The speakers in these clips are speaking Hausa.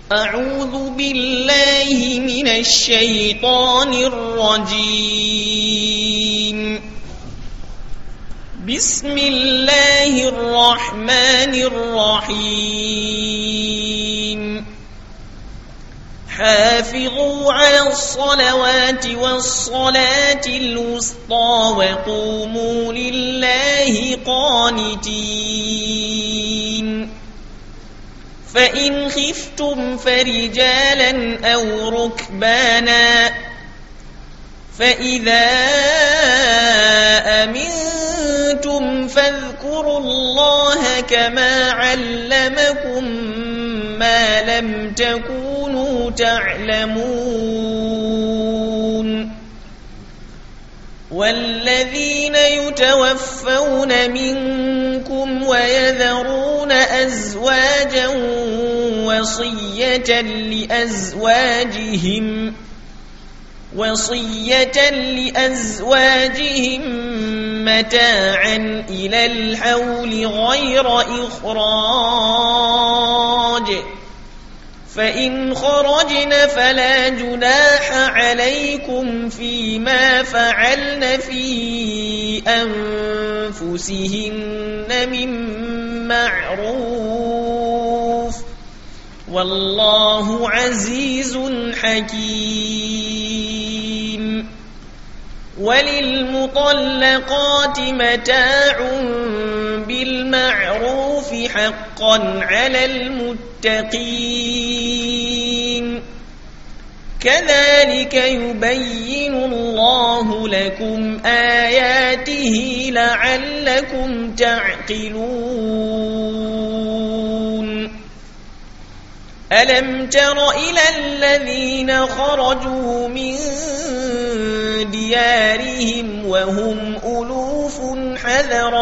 أعوذ بالله من الشيطان الرجيم بسم الله الرحمن الرحيم حافظوا على الصلوات والصلاة الوسطى وقوموا لله قانتين فإن خفتم فرجالا أو ركبانا فإذا أمنتم فاذكروا الله كما علمكم ما لم تكونوا تعلمون والذين يتوفون منكم ويذرون أزواجا وصية لأزواجهم وصية لأزواجهم متاعا إلى الحول غير إخراج فإن خرجن فلا جناح عليكم فيما فعلن في أنفسهن من معروف والله عزيز حكيم وللمطلقات متاع بالمعروف حقا على المتقين كذلك يبين الله لكم آياته لعلكم تعقلون ألم تر إلى الذين خرجوا من ديارهم وهم ألوف حذر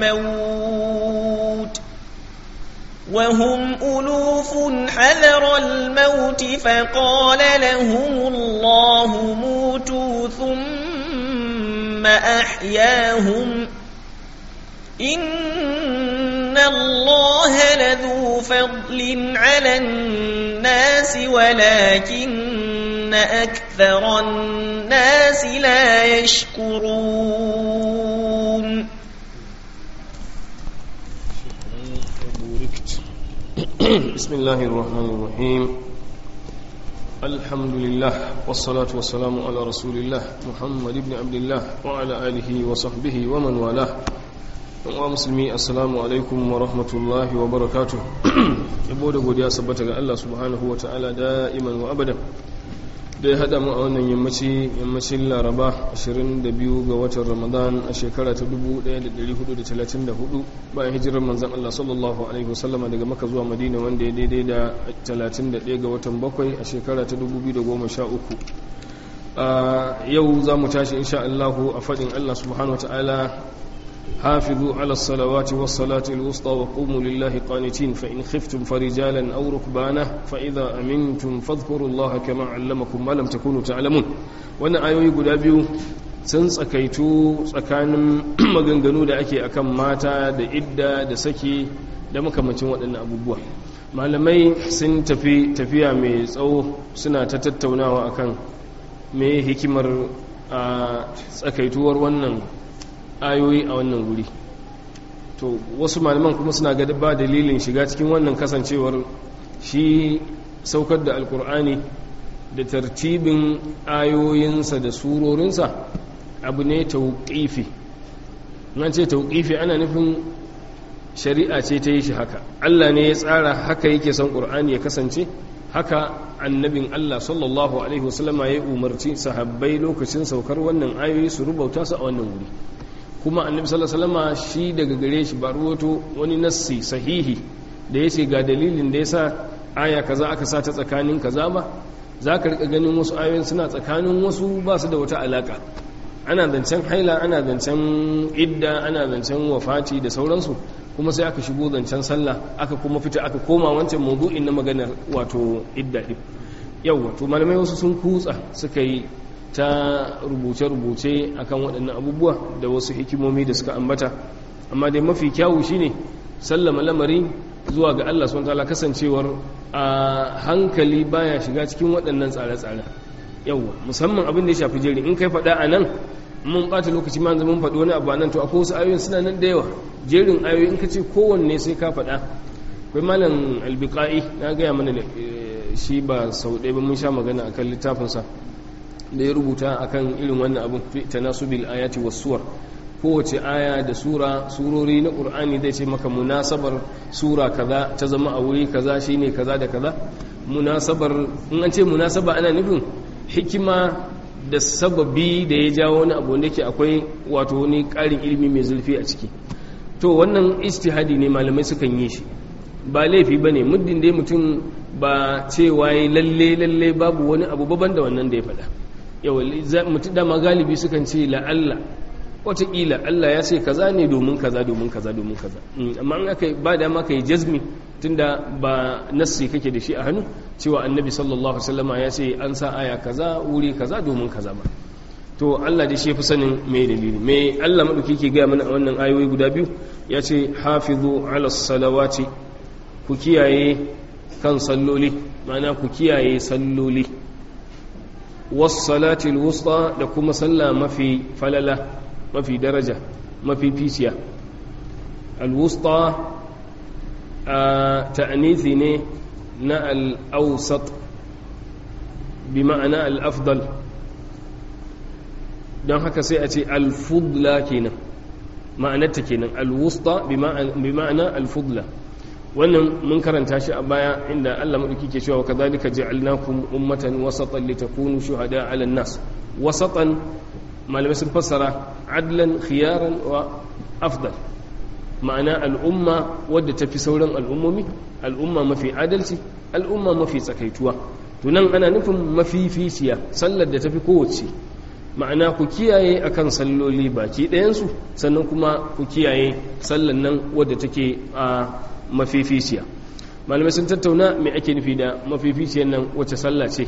الموت وهم ألوف حذر الموت فقال لهم الله موتوا ثم أحياهم إن الله لذو فضل على الناس ولكن أكثر الناس لا يشكرون بسم الله الرحمن الرحيم الحمد لله والصلاة والسلام على رسول الله محمد بن عبد الله وعلى آله وصحبه ومن والاه wa musulmi assalamu alaikum wa rahmatullahi wa barakatu yabo da godiya sabbata ga Allah subhanahu wa ta'ala da'iman wa abadan da ya haɗa mu a wannan yammaci yammacin laraba 22 ga watan ramadan a shekara ta 1434 bayan hijirar manzan Allah sallallahu alaihi wasallama daga maka zuwa madina wanda ya daidai da 31 ga watan bakwai a shekara ta 2013 yau za mu tashi insha Allah a faɗin Allah subhanahu wa ta'ala حافظوا على الصلوات والصلاة الوسطى وقوموا لله قانتين فإن خفتم فرجالا أو ركبانا فإذا أمنتم فاذكروا الله كما علمكم ما لم تكونوا تعلمون وأنا آيوي قد أبيو sun tsakaitu tsakanin maganganu da ake akan mata da idda da saki da makamancin waɗannan abubuwa malamai sun tafi tafiya mai tsawo suna ta tattaunawa akan me hikimar a tsakaituwar wannan ayoyi a wannan wuri to wasu malaman kuma suna ga ba dalilin shiga cikin wannan kasancewar shi saukar da alkur'ani da tartibin ayoyinsa da surorinsa abu ne tauƙifi nan ce tauƙifi ana nufin shari'a ce ta yi shi haka allah ne ya tsara haka yake son ƙur'ani ya kasance haka annabin Allah sallallahu Alaihi wasallama ya umarci sahabbai lokacin saukar wannan ayoyi su rubauta su a wannan wuri kuma annabi sallallahu alaihi wasallama shi daga gare shi ba ruwato wani nassi sahihi da yace ga dalilin da yasa aya kaza aka sa ta tsakanin kaza ba zaka rika ganin wasu ayoyin suna tsakanin wasu ba su da wata alaka ana zancen haila ana zancen idda ana zancen wafati da sauransu kuma sai aka shigo zancen sallah aka kuma fita aka koma wancan mawdu'in na maganar wato idda din yau wato malamai wasu sun kutsa suka yi ta rubuce-rubuce akan waɗannan abubuwa da wasu hikimomi da suka ambata amma dai mafi kyawu shine sallama lamari zuwa ga Allah subhanahu wataala kasancewar a hankali baya shiga cikin waɗannan tsare-tsare yawwa musamman abin da ya shafi jeri in kai faɗa a nan mun ɓata lokaci ma mun faɗi wani abu nan to akwai wasu ayoyin suna nan da yawa jerin ayoyi in ka ce kowanne sai ka faɗa akwai malam albiqa'i na gaya mana shi ba sau ɗaya ba mun sha magana akan littafinsa da ya rubuta akan irin wannan abin fi tanasubil ayati was suwar kowace aya da sura surori na qur'ani zai ce maka munasabar sura kaza ta zama a wuri kaza shine kaza da kaza munasabar in an ce munasaba ana nufin hikima da sababi da ya jawo wani abu wanda yake akwai wato wani ƙarin ilimi mai zurfi a ciki to wannan istihadi ne malamai sukan yi shi ba laifi bane muddin dai mutum ba cewa ya lalle lalle babu wani abu baban da wannan da ya faɗa yau mutum dama galibi sukan ce la'alla wataƙila Allah ya ce kaza ne domin kaza domin kaza domin kaza amma an aka ba da maka yi jazmi tunda ba nassi kake da shi a hannu cewa annabi sallallahu alaihi wasallam ya ce an sa aya kaza wuri kaza domin kaza ba to Allah da shi fi sanin me dalili me Allah madauki ke gaya mana a wannan ayoyi guda biyu ya ce hafizu ala salawati ku kiyaye kan salloli ma'ana ku kiyaye salloli was salatil wusta da kuma sallah mafi falala mafi daraja mafi ficiya alwusta a ta'anithi ne na al'ausat bi ma'ana al'afdal don haka sai a ce alfudla kenan ma'anarta kenan alwusta bi ma'ana alfudla wannan mun karanta shi a baya inda Allah madauki ke cewa kadhalika ja'alnakum ummatan wasatan litakunu shuhada 'ala an-nas wasatan malamai sun fassara adlan khiyaran wa afdal ma'ana al'umma wadda ta fi sauran al'ummomi al'umma mafi adalci al'umma mafi tsakaituwa tunan ana nufin mafi fisiya sallar da ta fi kowace ma'ana ku kiyaye akan salloli baki ɗayansu sannan kuma ku kiyaye sallar nan wadda take a mafifisiya malamai sun tattauna mai ake nufi da mafificiyar nan wacce sallah ce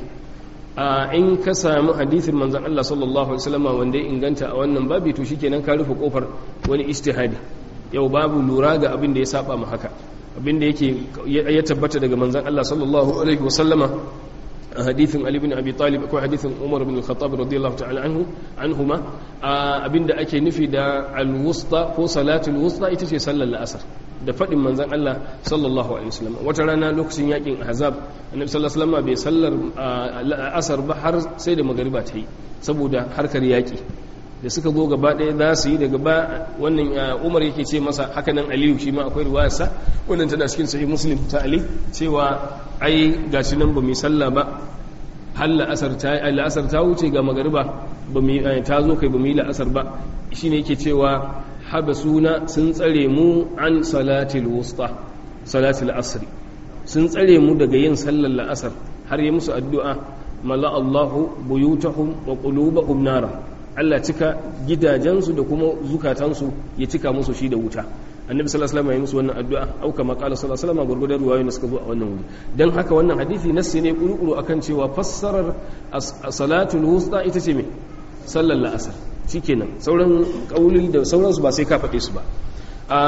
a in ka sami hadithin manzan Allah sallallahu Alaihi wasallama wanda ya inganta a wannan babi to shikenan ka rufe kofar wani istihadi yau babu lura ga abin da ya saba ma haka abin da yake ya tabbata daga manzan Allah sallallahu Alaihi wasallama a hadithin Ali bin Abi Talib akwai hadithin Umar bin Khattab radiyallahu ta'ala anhu anhuma abin da ake nufi da al-wusta ko salatul wusta ita ce sallar la'asar da faɗin manzan Allah sallallahu alaihi wasallam wata rana lokacin yakin ahzab annabi sallallahu alaihi wasallam bai sallar asar ba har sai da magariba ta yi saboda harkar yaki da suka zo gaba ɗaya za su yi daga ba wannan umar yake ce masa haka nan aliyu shi ma akwai riwayarsa wannan tana cikin sahih muslim ta ali cewa ai gashi nan ba mu sallah ba har la'asar ta la'asar ta wuce ga magariba ba mu ta zo kai ba mu yi la'asar ba shine yake cewa habasuna sun tsare mu an salatil wusta salatil asri sun tsare mu daga yin sallar la'asar har yi musu addu'a mala Allahu buyutahum wa qulubahum nara Allah cika gidajensu da kuma zukatansu ya cika musu shi da wuta annabi sallallahu alaihi wasallam ya musu wannan addu'a au kama qala sallallahu alaihi wasallam gurgurdan ruwayoyin da suka zo a wannan wuri dan haka wannan hadisi nassi ne kurukuru akan cewa fassarar salatul wusta ita ce me sallar la'asar shikenan sauran kaulil da sauransu ba sai ka faɗe su ba a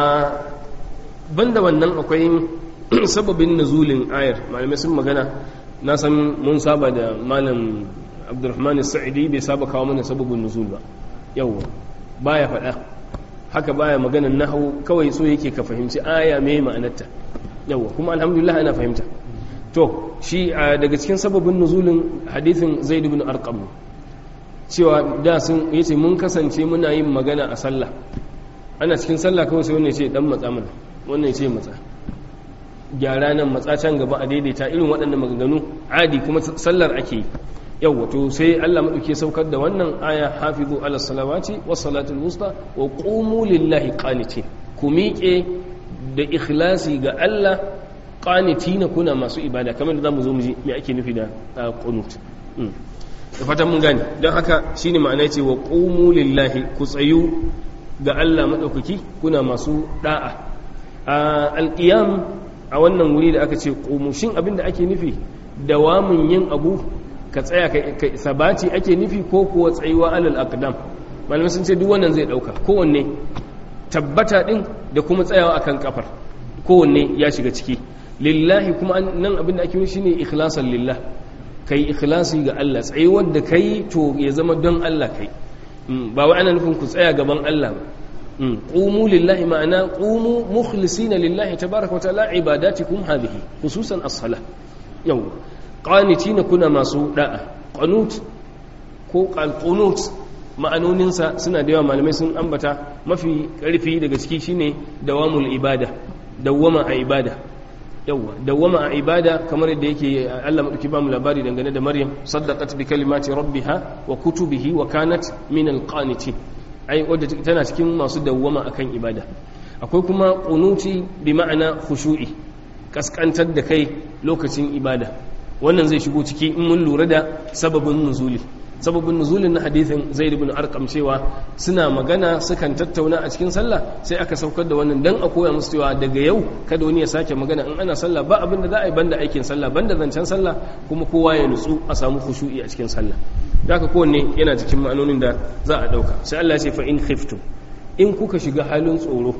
banda wannan akwai sababin nuzulin ayar malamai sun magana na san mun saba da malam abdurrahman sa'idi bai saba kawo mana sababin nuzul ba yawwa baya faɗa haka baya maganan nahawu kawai so yake ka fahimci aya mai ma'anarta yawwa kuma alhamdulillah ana fahimta to shi daga cikin sababin nuzulin hadithin zaid ibn arqam cewa da sun yace mun kasance muna yin magana a sallah ana cikin sallah kawai sai wannan ce dan matsa mana wannan ce matsa gyara nan matsa can gaba a daidaita irin waɗannan maganganu adi kuma sallar ake yi yau wato sai Allah maɗauke saukar da wannan aya hafizu ala salawati was salatul wusta wa qumu lillahi qanitin ku miƙe da ikhlasi ga Allah qanitina kuna masu ibada kamar da zamu zo mu ji me ake nufi da qunut da fatan mun gane don haka shine ma'ana ce wa qumu lillahi ku tsayu ga Allah maɗaukaki kuna masu da'a alqiyam a wannan wuri da aka ce qumu shin abinda ake nufi dawamun yin abu ka tsaya ka sabati ake nufi ko kuwa tsayuwa alal aqdam malamai sun ce duk wannan zai dauka kowanne tabbata din da kuma tsayawa akan kafar kowanne ya shiga ciki lillahi kuma nan abin da ake yi shine ikhlasan lillah kai ikhlasi ga Allah tsayuwar da kai to ya zama don Allah kai ba wai ana nufin ku tsaya gaban Allah ba qumu lillahi ma'ana qumu mukhlisina lillahi tabaaraka wa ta'ala ibadatikum hadhihi khususan as-salah yau qanitina kuna masu da'a qanut ko qanut ma'anoninsa suna da yawa malamai sun ambata mafi karfi daga ciki shine dawamul ibada dawwama a ibada yawa dawwama a ibada kamar yadda yake Allah madauki ba mu labari dangane da Maryam saddaqat bi kalimati rabbiha wa kutubihi wa kanat min alqanitin ai wadda tana cikin masu dawwama akan ibada akwai kuma qunuti bi ma'ana khushu'i kaskantar da kai lokacin ibada wannan zai shigo ciki in mun lura da sababin nuzuli sababin nuzulin na hadithin zaid ibn arqam cewa suna magana sukan tattauna a cikin sallah sai aka saukar da wannan dan a koya musu cewa daga yau kada wani ya sake magana in ana sallah ba abin da za a yi banda aikin sallah banda zancen sallah kuma kowa ya nutsu a samu khushu'i a cikin sallah haka kowanne yana cikin ma'anonin da za a dauka sai Allah ya ce fa in khiftum in kuka shiga halin tsoro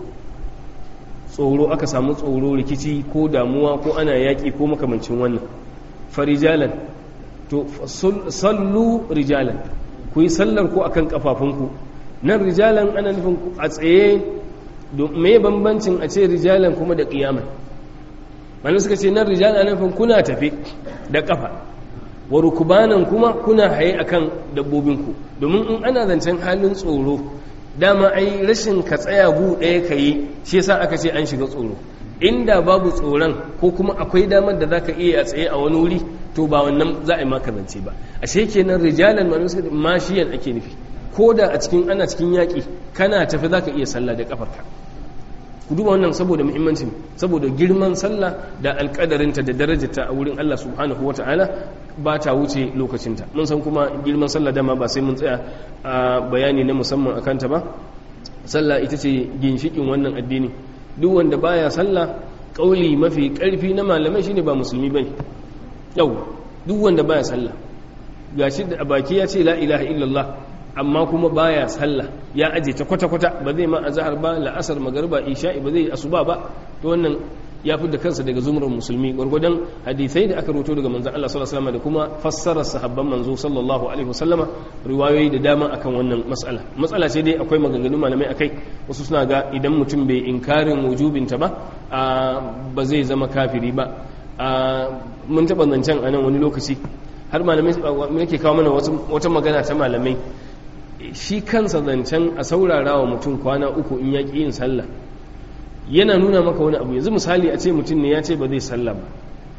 tsoro aka samu tsoro rikici ko damuwa ko ana yaki ko makamancin wannan farijalan to sallu rijalan ku yi sallar ku akan kafafunku nan rijalan ana nufin a tsaye me bambancin a ce rijalan kuma da kiyaman wani suka ce nan rijalan ana nufin kuna tafi da kafa wa rukubanan kuma kuna haye akan dabbobinku domin in ana zancen halin tsoro dama ai rashin ka tsaya gu ɗaya ka yi shi yasa aka ce an shiga tsoro inda babu tsoron ko kuma akwai damar da za ka iya a tsaye a wani wuri to ba wannan za a yi maka zance ba ashe kenan rijalan malamai suka mashiyan ake nufi ko da a cikin ana cikin yaƙi kana tafi za ka iya sallah da kafarka ku duba wannan saboda muhimmancin saboda girman sallah da alƙadarinta da darajarta a wurin Allah subhanahu wa ta'ala ba ta wuce lokacinta mun san kuma girman sallah dama ba sai mun tsaya a bayani na musamman a kanta ba sallah ita ce ginshikin wannan addini duk wanda baya sallah kauli mafi karfi na malamai shine ba musulmi bane yau duk wanda baya sallah gashi da baki ya ce la ilaha illallah amma kuma baya sallah ya aje ta kwata kwata ba zai ma azhar ba la'asar magriba isha'i ba zai asuba ba to wannan ya fi da kansa daga zumurar musulmi gwargwadon hadisai da aka roto daga manzon Allah sallallahu alaihi wasallam da kuma fassarar sahabban manzo sallallahu alaihi wasallama riwayoyi da dama akan wannan mas'ala matsala ce dai akwai maganganun malamai akai wasu suna ga idan mutum bai inkarin wujubinta ba ba zai zama kafiri ba mun taɓa zancen a nan wani lokaci har malamai yake kawo mana wata magana ta malamai shi kansa zancen a saurara wa mutum kwana uku in ya yin sallah yana nuna maka wani abu yanzu misali a ce mutum ne ya ce ba zai sallah ba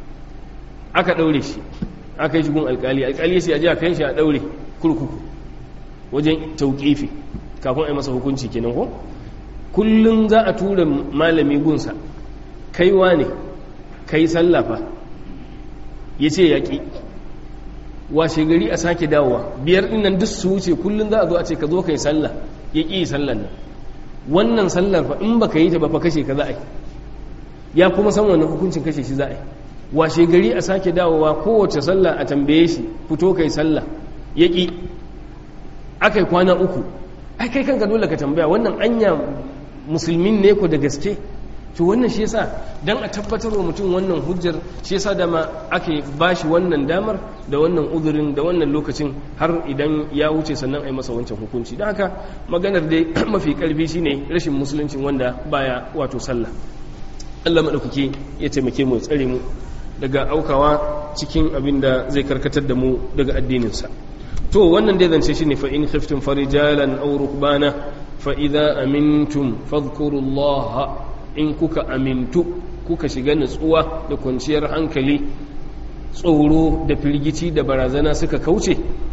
aka ɗaure shi aka yi shigun alkali alkali ya ce a ji a kan shi a ɗaure kurkuku wajen tauƙifi kafin a yi masa hukunci kenan ko kullum za a tura malami gunsa kaiwa ne kai sallah fa ya ce yaƙi washe gari a sake dawowa biyar ɗinnan duk su wuce kullum za a zo a ce ka zo ka yi sallah ya ƙi sallan nan wannan sallar fa in baka yi ta ba fa kashe ka za a yi ya kuma san wannan hukuncin kashe shi za a yi washe gari a sake dawowa kowace sallah a tambaye shi fito kai sallah ya ƙi aka yi kwana uku ai kai kanka dole ka tambaya wannan anya musulmin ne ko da gaske to wannan shi yasa dan a tabbatar wa mutum wannan hujjar shi yasa dama ake bashi wannan damar da wannan uzurin da wannan lokacin har idan ya wuce sannan a yi masa wancan hukunci don haka maganar dai mafi karfi shine rashin musuluncin wanda baya wato sallah Allah maɗaukaki ya taimake mu ya tsare mu daga aukawa cikin abin da zai karkatar da mu daga addininsa to wannan dai zance shine fa in khiftum farijalan aw rukbana fa idza amintum fadhkurullaha in kuka amintu kuka shiga nutsuwa da kwanciyar hankali tsoro da firgici da barazana suka kauce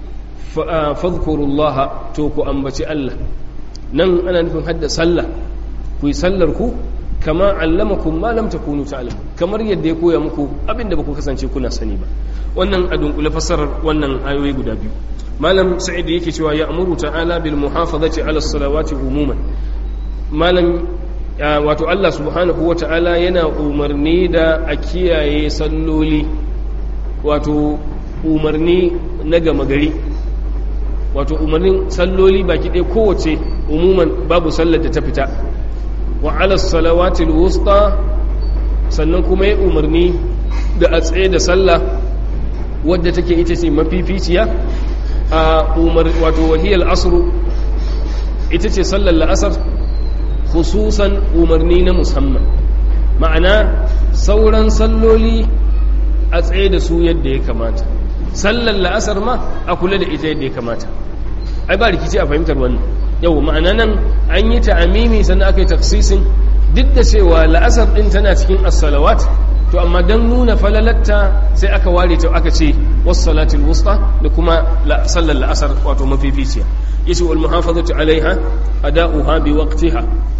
fadhkurullaha to ku ambaci Allah nan ana nufin hadda sallah ku yi sallar ku kama allamakum ma lam takunu ta'lamun kamar yadda ya koya muku abinda baku kasance kuna sani ba wannan a dunkule fassarar wannan ayoyi guda biyu malam sa'id yake cewa ya amuru ta'ala bil muhafazati ala salawati umuman malam wato Allah subhanahu wata'ala yana umarni da a kiyaye salloli wato umarni na gama gari wato umarnin salloli baki ɗaya kowace umuman babu sallar da ta fita wa ala salawatil wusta sannan kuma ya umarni da a tsaye da sallah wadda take ita ce mafificiya a umar wato wahiyar asru ita ce sallar la'asar khususan umarni na musamman ma'ana sauran salloli a tsaye da su yadda ya kamata sallar la'asar ma a kula da ita yadda ya kamata ai ba rikici a fahimtar wannan yau ma'ana nan an yi ta'amimi sannan aka yi taksisin duk da cewa la'asar din tana cikin as-salawat to amma dan nuna falalatta sai aka ware ta aka ce was-salatul wusta da kuma sallar la'asar wato mafificiya yace wal muhafazatu alaiha ada'uha bi waqtiha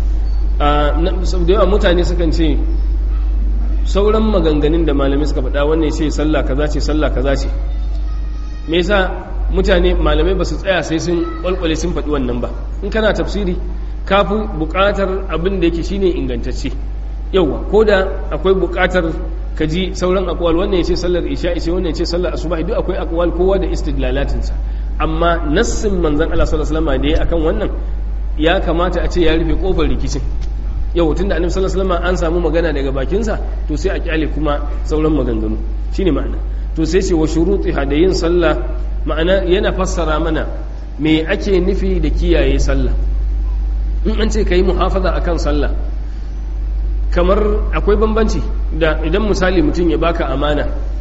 da yawa mutane sukan ce sauran maganganun da malamai suka faɗa wannan ce sallah kaza ce sallah kaza ce me yasa mutane malamai ba su tsaya sai sun kwalkwale sun faɗi wannan ba in kana tafsiri kafi buƙatar abin da yake shine ingantacce yauwa ko da akwai buƙatar ka ji sauran akwal wannan ya ce sallar isha ce wannan ya ce sallar asuba duk akwai akwal kowa da istidlalatinsa amma nassin manzon Allah sallallahu alaihi wasallam da ya akan wannan ya kamata a ce ya rufe kofar rikicin yau tunda annabi sallallahu alaihi wasallam an samu magana daga bakinsa to sai a kyale kuma sauran maganganu shine ma'ana to sai ce wa shurutiha da yin sallah ma'ana yana fassara mana me ake nufi da kiyaye sallah in an ce kai muhafaza akan sallah kamar akwai bambanci da idan misali mutum ya baka amana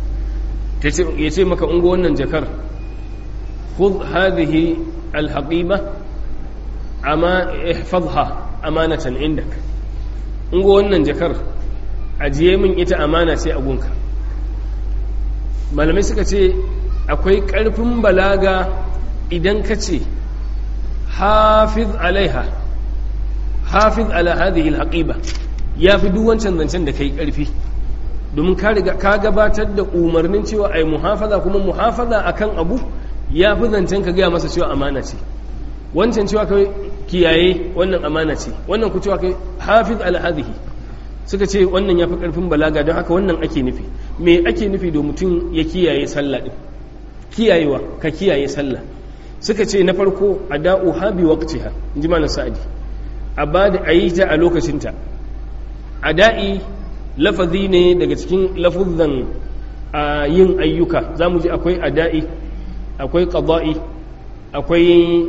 ya ce maka ungo wannan jakar khudh hadhihi alhaqiba amma ihfazha amanatan indak ungo wannan jakar ajiye min ita amana ce a gunka malamai suka ce akwai ƙarfin balaga idan ka ce hafiz alaiha hafiz ala hadhihi alhaqiba ya fi duk wancan zancen da kai ƙarfi domin ka riga ka gabatar da umarnin cewa ai muhafaza kuma muhafaza akan abu ya fi zancen ka gaya masa cewa amana ce wancan cewa kai kiyaye wannan amana ce wannan ku cewa kai hafiz ala hadhihi suka ce wannan ya fi ƙarfin balaga don haka wannan ake nufi me ake nufi da mutum ya kiyaye sallah din kiyayewa ka kiyaye sallah suka ce na farko a da'u ha bi waqtiha inji malam sa'adi a ba da ayi ta a lokacinta a da'i lafazi ne daga cikin lafuzan yin ayyuka za mu ji akwai ada'i akwai qada'i akwai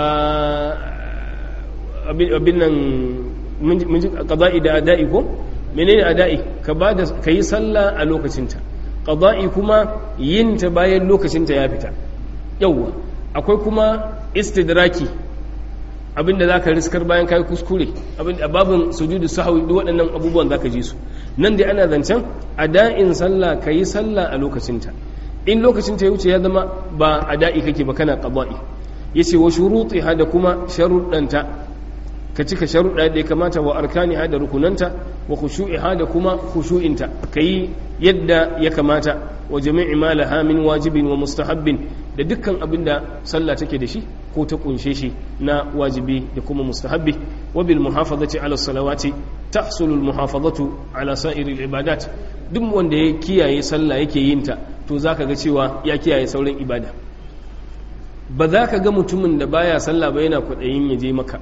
abin nan mun ji qada'i da ada'i ko menene ada'i ka ba da ka yi sallah a lokacinta qada'i kuma yin ta bayan lokacinta ya fita yawwa akwai kuma istidraki abinda za ka riskar bayan kayi kuskure abinda babin sujudu sahwi duk waɗannan abubuwan za ka ji su nan dai ana zancen ada'in sallah ka yi sallah a lokacinta in lokacinta ya wuce ya zama ba ada'i kake ba kana qada'i yace wa shurutiha da kuma sharuɗanta ka cika sharuɗa da ya kamata wa arkaniha da rukunanta wa khushu'iha da kuma khushu'inta kai yadda ya kamata wa jami'i ma laha min wajibin wa mustahabbin da dukkan abin da sallah take da shi ko ta kunshe shi na wajibi da kuma mustahabbi wa bil muhafazati ala salawati tahsulu al muhafazatu ala sa'iri al ibadat duk wanda ya kiyaye sallah yake yin ta to zaka ga cewa ya kiyaye sauran ibada ba za ka ga mutumin da baya sallah ba yana kwaɗayin ya je maka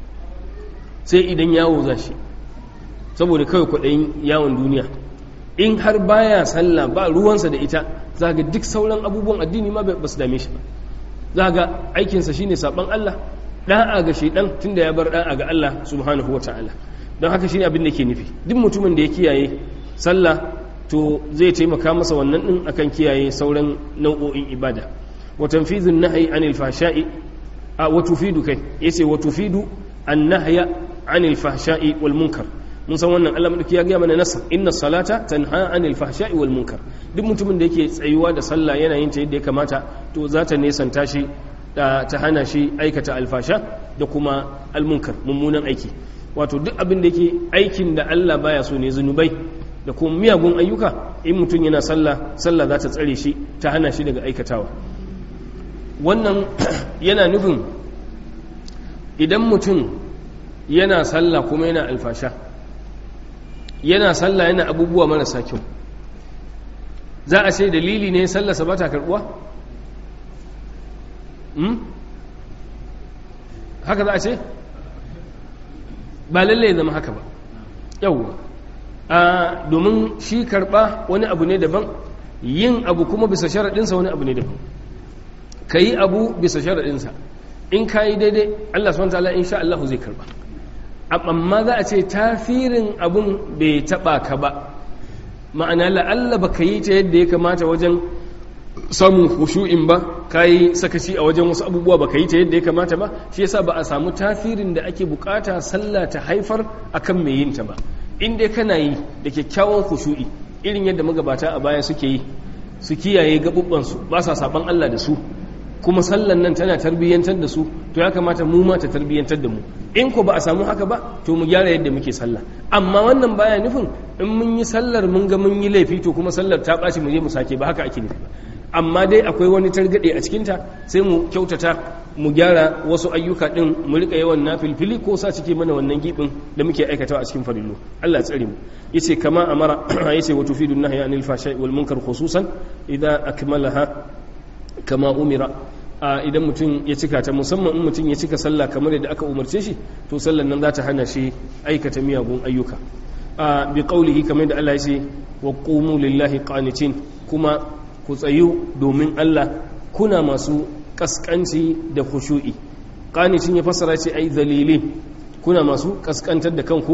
sai idan yawo za shi saboda kawai kwaɗayin yawon duniya in har baya sallah ba ruwansa da ita za ga duk sauran abubuwan addini ma ba su dame shi ba za ga aikinsa shine saban Allah ɗa'a ga shaidan tunda ya bar ɗa'a ga Allah subhanahu wata'ala don haka shine abin da ke nufi duk mutumin da ya kiyaye sallah to zai taimaka masa wannan din akan kiyaye sauran nau'o'in ibada wa tanfizun nahyi anil fahsha'i a wa tufidu kai yace wa tufidu an nahya anil fahsha'i wal munkar mun san wannan Allah madauki ya ga mana nasa inna salata tanha anil fahsha'i wal munkar duk mutumin da yake tsayuwa da sallah yana yin ta yadda ya kamata to za ta nesanta shi ta hana shi aikata alfasha da kuma almunkar mummunan aiki wato duk abin da yake aikin da Allah baya so ne zunubai da kuma miyagun ayyuka in mutum yana sallah sallah za ta tsare shi ta hana shi daga aikatawa wannan yana nufin idan mutum yana sallah kuma yana alfasha yana sallah yana abubuwa marasa kyau za a ce dalili ne sallarsa ba ta karbuwa? haka za a ce? ba lalle ya zama haka ba yauwa a domin shi karɓa wani abu ne daban yin abu kuma bisa sharaɗinsa wani abu ne daban ka yi abu bisa sharaɗinsa in ka yi daidai Allah subhanahu ta'ala insha Allah zai karɓa amma za a ce tasirin abun bai taɓa ka ba ma'ana la'alla ba ka yi ta yadda ya kamata wajen samun khushu'in ba ka yi sakaci a wajen wasu abubuwa ba ka yi ta yadda ya kamata ba shi yasa ba a samu tasirin da ake bukata sallah ta haifar akan mai yin ta ba in dai kana yi da kyakkyawan khushu'i irin yadda magabata a baya suke yi su kiyaye gabubbansu ba sa saban Allah da su kuma sallan nan tana tarbiyyantar da su to ya kamata mu ma ta tarbiyyantar da mu in ko ba a samu haka ba to mu gyara yadda muke sallah amma wannan baya nufin in mun yi sallar mun ga mun yi laifi to kuma sallar ta ɓaci mu je mu sake ba haka ake nufi ba amma dai akwai wani targaɗe a cikinta sai mu kyautata mu gyara wasu ayyuka ɗin mu riƙa yawan na filfili ko sa cike mana wannan giɓin da muke aikatawa a cikin farillo Allah tsare mu yace kama amara yace wa tufidu nahya anil fahsha'i wal munkar khususan idza akmalaha kama umira idan mutum ya cika ta musamman in mutum ya cika sallah kamar yadda aka umarce shi to sallan nan za ta hana shi aikata miyagun ayyuka bi qaulihi kamar da Allah ya ce wa qumu lillahi qanitin kuma ku tsayu domin Allah kuna masu kaskanci da khushu'i qanitin ya fassara ce ai zalilin kuna masu kaskantar da kanku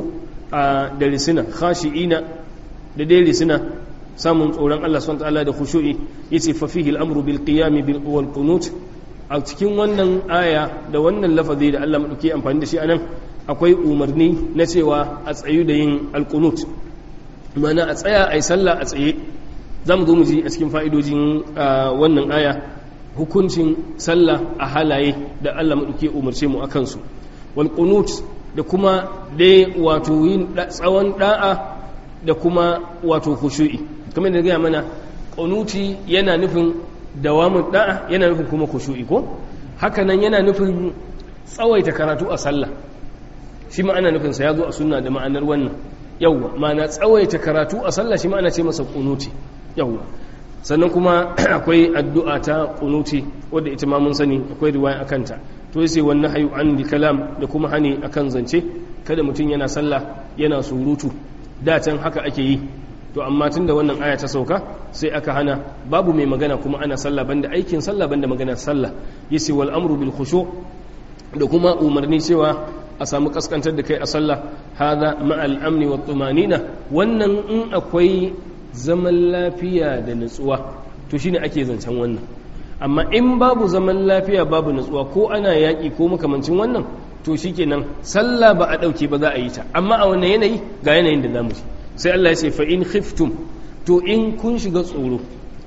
a da risina khashi'ina da dai risina samun tsoron Allah subhanahu ta'ala da khushu'i yace fa fihi al-amru bil qiyam bil wal qunut a cikin wannan aya da wannan lafazi da Allah madauke amfani da shi anan akwai umarni na cewa a tsayu da yin al-qunut mana a tsaya ai sallah a tsaye zamu zo mu ji a cikin fa'idojin wannan aya hukuncin sallah a halaye da Allah madauke umarce mu akan su wal qunut da kuma dai wato yin tsawon da'a da kuma wato khushu'i kamar da gaya mana ƙunuti yana nufin dawamun da'a yana nufin kuma kushu'i ko hakanan yana nufin tsawaita karatu a sallah shi ma'ana nufinsa ya zo a sunna da ma'anar wannan yawwa ma'ana tsawaita karatu a sallah shi ma'ana ce masa ƙunuti yawwa sannan kuma akwai addu'a ta ƙunuti wadda ita ma mun sani akwai riwaya akan ta to sai wannan hayu an kalam da kuma hani akan zance kada mutum yana sallah yana surutu da can haka ake yi to amma tun da wannan aya ta sauka sai aka hana babu mai magana kuma ana sallah banda aikin sallah banda magana sallah yace wal amru bil khushu da kuma umarni cewa a samu kaskantar da kai a sallah hadha ma'al amni wat tumanina wannan in akwai zaman lafiya da nutsuwa to shine ake zancen wannan amma in babu zaman lafiya babu nutsuwa ko ana yaki ko makamancin wannan to shikenan sallah ba a dauke ba za a yi ta amma a wannan yanayi ga yanayin da zamu ji sai Allah ya ce fa in khiftum to in kun shiga tsoro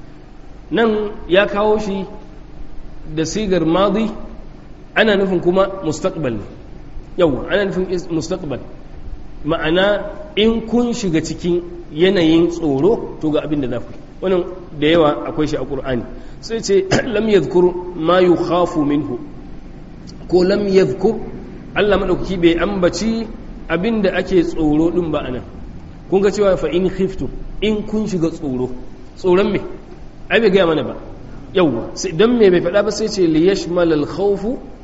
nan ya kawo shi da sigar madi ana nufin kuma mustaqbal ne yau ana nufin mustaqbal ma'ana in kun shiga cikin yanayin tsoro to ga abin da za ku wannan da yawa akwai shi a ƙur'ani sai ce lam yadhkur ma yukhafu minhu ko lam yadhkur Allah madaukaki bai ambaci abin da ake tsoro din ba anan kun ga cewa fa in khiftu in kun shiga tsoro tsoron me ai bai gaya mana ba yawwa sai dan me bai faɗa ba sai ce li yashmal al khawf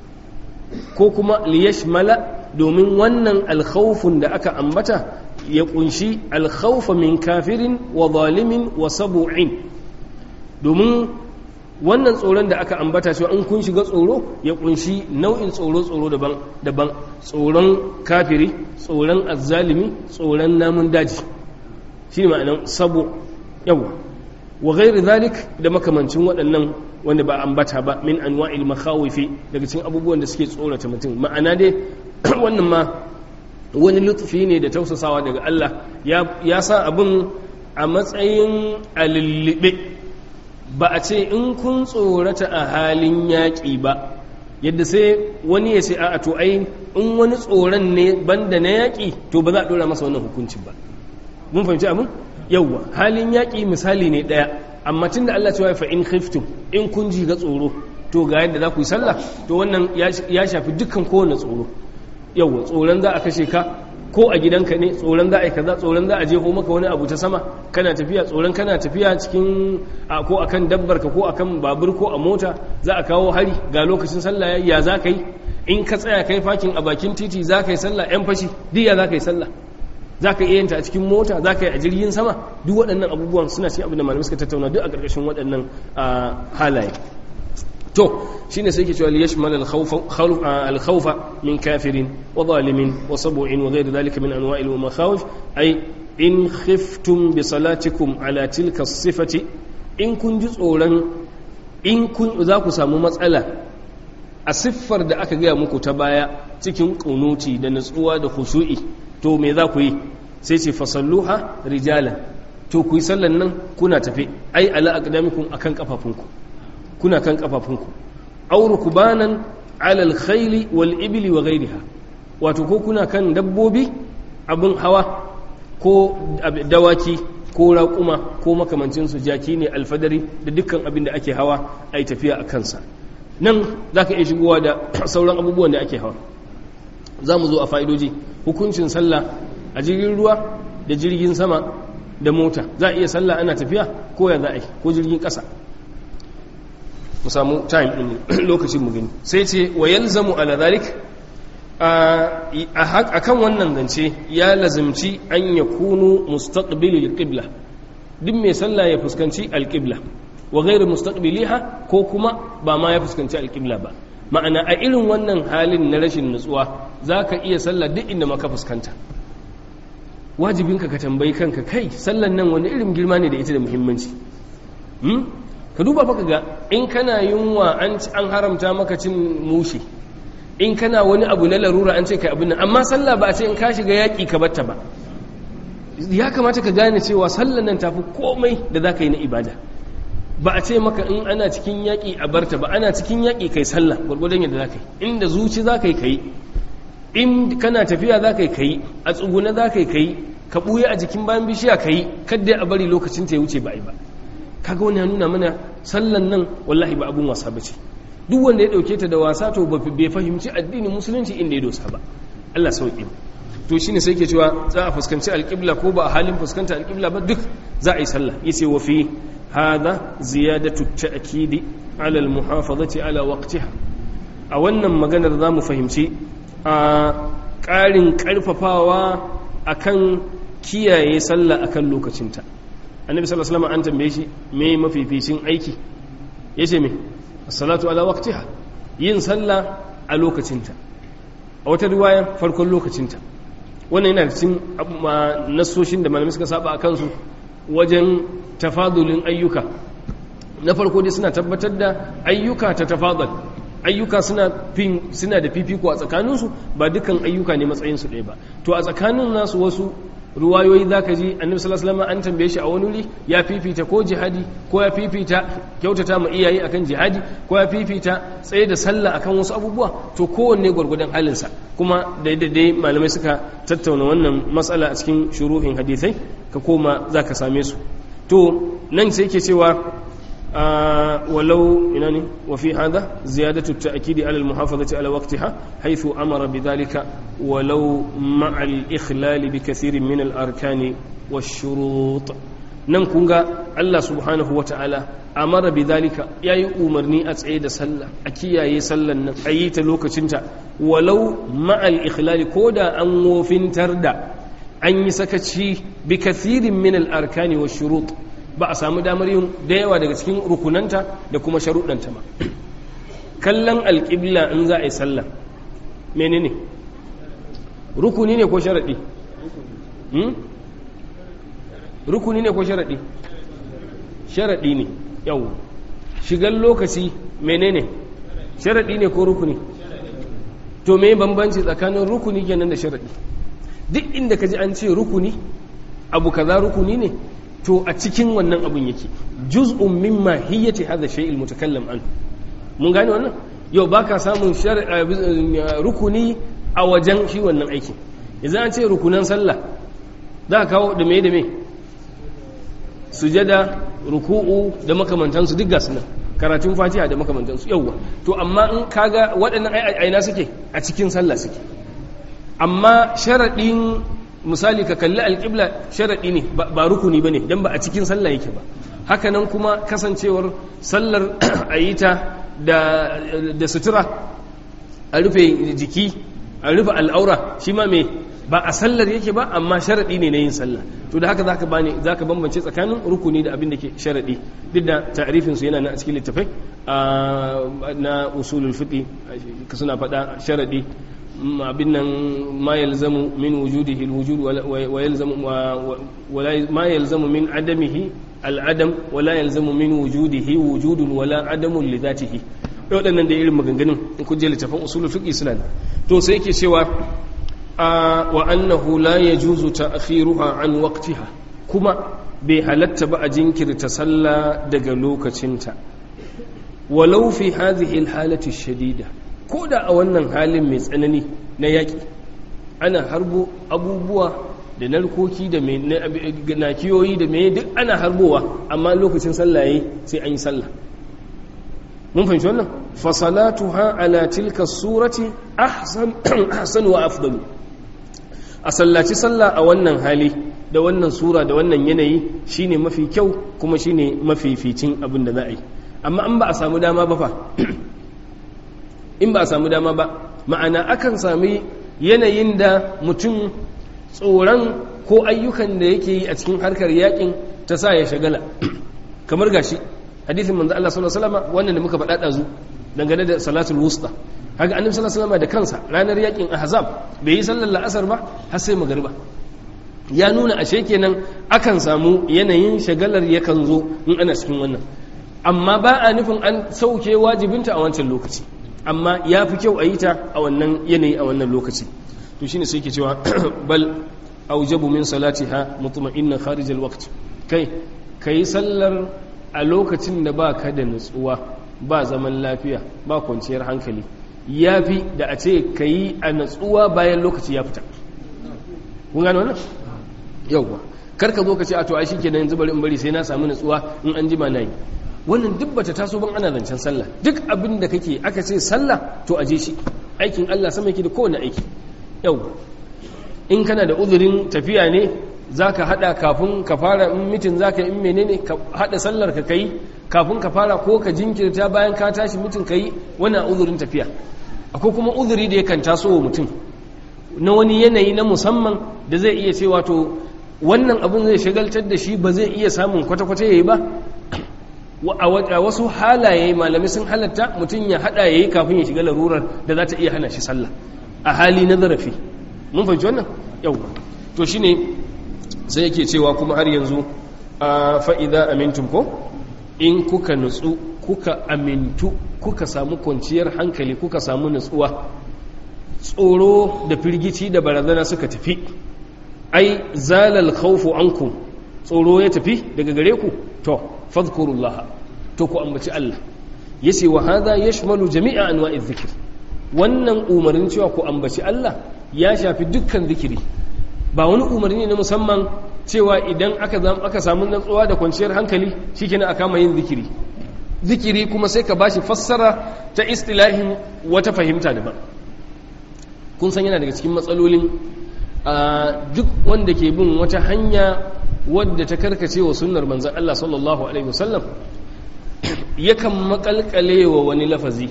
ko kuma li yashmala domin wannan al khawfun da aka ambata ya kunshi al khawfa min kafirin wa zalimin wa sabu'in domin wannan tsoron da aka ambata cewa in kun shiga tsoro ya kunshi nau'in tsoro tsoro daban daban tsoron kafiri tsoron azzalimi tsoron namun daji shi ne ma'anan sabo yawa wa ghairi zalik da makamancin waɗannan wanda ba ambata ba min anwa'il makhawifi daga cikin abubuwan da suke tsorata mutum ma'ana dai wannan ma wani lutfi ne da tausasawa daga Allah ya sa abin a matsayin alillibe ba a ce in kun tsorata a halin yaƙi ba yadda sai wani ya ce a to ai in wani tsoron ne banda na yaƙi to ba za a ɗora masa wannan hukuncin ba mun fahimci abin yawwa halin yaƙi misali ne ɗaya amma tun da Allah cewa fa in khiftum in kun ji ga tsoro to ga yadda za ku yi sallah to wannan ya shafi dukkan kowane tsoro yawwa tsoron za a kashe ka ko a gidanka ne tsoron za a yi kaza tsoron za a jeho maka wani abu ta sama kana tafiya tsoron kana tafiya cikin ko akan dabbar ka ko akan babur ko a mota za a kawo hari ga lokacin sallah ya za ka yi in ka tsaya kai fakin a bakin titi za ka yi sallah yan fashi duk ya za ka yi sallah za ka iya yanta a cikin mota za ka yi a jirgin sama duk waɗannan abubuwan suna cikin abin da malamai suka tattauna duk a ƙarƙashin waɗannan halaye to shine sai ke cewa li yashmal al khawfa min kafirin wa zalimin wa sab'in wa ghayr dhalika min anwa'i al makhawif ay in khiftum bi salatikum ala tilka sifati in kun ji tsoron in kun za ku samu matsala a siffar da aka gaya muku ta baya cikin kunuti da natsuwa da khushu'i to me za ku yi sai ce fasalluha rijalan to ku yi sallan nan kuna tafe ai ala aqdamikum akan kafafunku kuna kan kafafunku aw rukbanan ala al-khayli wal ibli wa ghayriha wato ko kuna kan dabbobi abun hawa ko dawaki ko raƙuma ko makamancin su jaki ne alfadari da dukkan abin da ake hawa ai tafiya a kansa nan zaka iya shigowa da sauran abubuwan da ake hawa za mu zo a fa'idoji hukuncin sallah a jirgin ruwa da jirgin sama da mota za a iya sallah ana tafiya ko ya za a yi ko jirgin ƙasa mu samu time ɗin lokacin mu gani sai ce wa yalzamu ala zalik a kan wannan zance ya lazimci an ya kunu mustaqbilil qibla duk mai sallah ya fuskanci alqibla wa ghairu mustaqbiliha ko kuma ba ma ya fuskanci alqibla ba ma'ana a irin wannan halin na rashin nutsuwa zaka iya sallah duk inda maka fuskanta wajibinka ka tambayi kanka kai sallan nan wani irin girma ne da ita da muhimmanci ka duba fa ga in kana yunwa an haramta maka cin mushi in kana wani abu na larura an ce kai abin nan amma sallah ba a ce in ka shiga yaƙi ka batta ba ya kamata ka gane cewa sallan nan tafi komai da za ka yi na ibada ba a ce maka in ana cikin yaƙi a barta ba ana cikin yaƙi kai sallah gwargwadon yadda za ka yi inda zuci za ka yi ka yi in kana tafiya za ka yi ka yi a tsuguna za ka yi ka yi ka ɓuya a jikin bayan bishiya ka yi kadda a bari lokacin ta ya wuce ba a yi ba kaga wani ya nuna mana sallan nan wallahi ba abun wasa ba ce duk wanda ya dauke ta da wasa to bai fahimci addinin musulunci inda ya dosa ba Allah sauki to shine sai ke cewa za a fuskanci alƙibla ko ba a halin fuskanta alƙibla ba duk za a yi sallah yace wa fi hadha ziyadatu ta'kidi ala almuhafazati ala waqtiha a wannan maganar za mu fahimci a ƙarin ƙarfafawa akan kiyaye sallah akan lokacinta annabi sallallahu alaihi wasallam an tambaye shi me mafificin aiki yace me as-salatu ala waqtiha yin sallah a lokacinta a wata riwaya farkon lokacinta wannan yana cikin nasoshin da malamai suka saba akan su wajen tafadulin ayyuka na farko dai suna tabbatar da ayyuka ta tafadul ayyuka suna fin suna da fifiko a tsakaninsu ba dukan ayyuka ne matsayinsu ɗaya ba to a tsakanin nasu wasu ruwayoyi za ka ji annabi sallallahu alaihi an tambaye shi a wani wuri ya fifita ko jihadi ko ya fifita kyautata ma iyaye akan jihadi ko ya fifita tsaye da sallah akan wasu abubuwa to kowanne gwargwadon halinsa kuma da dai malamai suka tattauna wannan matsala a cikin shuruhin hadisai ka koma za ka same su to nan sai ke cewa ولو إنني وفي هذا زيادة التأكيد على المحافظة على وقتها حيث أمر بذلك ولو مع الإخلال بكثير من الأركان والشروط nan kun ga Allah subhanahu wa ta'ala amara bi zalika ya yi umarni a tsaye da sallah a kiyaye sallan nan a yi ta lokacinta walau ma'al ikhlali ko da an wofintar da an yi sakaci bi kathirin min al arkani wa shurut ba a samu damar yin da yawa daga cikin rukunanta da kuma sharuɗanta ba kallon alƙibla in za a yi sallah menene rukuni ne ko sharaɗi rukuni ne ko sharaɗi sharaɗi ne yau shigar lokaci menene sharaɗi ne ko rukuni to me bambanci tsakanin rukuni kenan da sharaɗi duk inda ka ji an ce rukuni abu kaza rukuni ne to a cikin wannan abun yake juz'un mimma hiyyati hadha shay'il mutakallam an mun gane wannan yau baka samun rukuni a wajen shi wannan aiki idan an ce rukunan sallah za ka kawo da me da me sujada ruku'u da makamantansu duk gasu nan karatun fatiha da makamantansu yauwa to amma in kaga waɗannan aina suke a cikin sallah suke amma sharaɗin misali ka kalli alƙibla sharaɗi ne ba rukuni ba ne don ba a cikin sallah yake ba hakanan kuma kasancewar sallar a yi ta da sutura a rufe jiki a rufe al'aura shi ma mai ba a sallar yake ba amma sharaɗi ne na yin sallah to da haka zaka bani zaka bambance tsakanin rukuni da abin da ke sharaɗi duk da ta'rifin su yana nan a cikin littafai na usulul fiqh suna faɗa sharaɗi abin nan ma yalzamu min wujudihi alwujud wa yalzamu ma yalzamu min adamihi al'adam wa la yalzamu min wujudihi wujudun wala adamun li dhatihi waɗannan da irin maganganun in kun je littafin usulul fiqh suna to sai yake cewa wa annahu la yajuzu ta'khiruha an waqtiha kuma bai halatta ba a jinkirta sallah daga lokacinta walau fi hadhihi alhalati shadida ko da a wannan halin mai tsanani na yaki ana harbo abubuwa da narkoki da nakiyoyi da mai duk ana harbowa amma lokacin sallah yayi sai an yi sallah mun fahimci wannan fasalatuha ala tilka surati ahsan ahsan wa afdalu a sallaci sallah a wannan hali da wannan sura da wannan yanayi shine mafi kyau kuma shine mafi ficin abin da za a yi amma an ba a samu dama ba fa in ba a samu dama ba ma'ana akan sami yanayin da mutum tsoron ko ayyukan da yake yi a cikin harkar yakin ta sa ya shagala kamar gashi hadisin manzo Allah sallallahu alaihi wasallam wannan da muka faɗa ɗazu dangane da salatul wusta haka annabi sallallahu alaihi wasallam da kansa ranar yakin ahzab bai yi sallar la'asar ba har sai magariba ya nuna ashe kenan akan samu yanayin shagalar yakan zo in ana cikin wannan amma ba a nufin an sauke wajibinta a wancan lokaci amma ya fi kyau a yi ta a wannan yanayi a wannan lokaci to shine sai ke cewa bal aujabu min salatiha mutma'innan kharij alwaqt kai kai sallar a lokacin da ba ka da nutsuwa ba zaman lafiya ba kwanciyar hankali ya fi da a ce ka yi a nutsuwa bayan lokaci ya fita kun gano wannan yauwa karka zo ka ce a to ai shike yanzu bari in bari sai na samu nutsuwa in an jima nayi wannan duk bata taso ban ana zancen sallah duk abin da kake aka ce sallah to aje shi aikin Allah sama yake da kowane aiki yauwa in kana da uzurin tafiya ne za ka haɗa kafin ka fara in mitin za ka yi in menene ka haɗa sallar ka kai kafin ka fara ko ka jinkirta bayan ka tashi mitin ka yi wani uzurin tafiya akwai kuma uzuri da yakan taso wa mutum na wani yanayi na musamman da zai iya cewa to wannan abin zai shagaltar da shi ba zai iya samun kwata-kwata ya yi ba a wasu halaye malami sun halatta mutum ya haɗa ya yi kafin ya shiga larurar da za ta iya hana shi sallah a hali na zarafi mun fahimci wannan yau to shine sai yake cewa kuma har yanzu a fa'iza amintum ko in kuka nutsu kuka amintu kuka samu kwanciyar hankali kuka samu nutsuwa tsoro da firgici da barazana suka tafi ai zalal khawfu ankum tsoro ya tafi daga gare ku to fadhkurullaha to ku ambaci Allah yace wa hadha yashmalu jami'a anwa'iz zikr wannan umarnin cewa ku ambaci Allah ya shafi dukkan zikiri ba wani umarni na musamman cewa idan aka aka samu natsuwa da kwanciyar hankali shikenan aka kama yin zikiri zikiri kuma sai ka bashi fassara ta istilahin wata fahimta daban kun san yana daga cikin matsalolin duk wanda ke bin wata hanya wadda ta karkace wa sunnar manzon Allah sallallahu alaihi wasallam yakan makalkale wa wani lafazi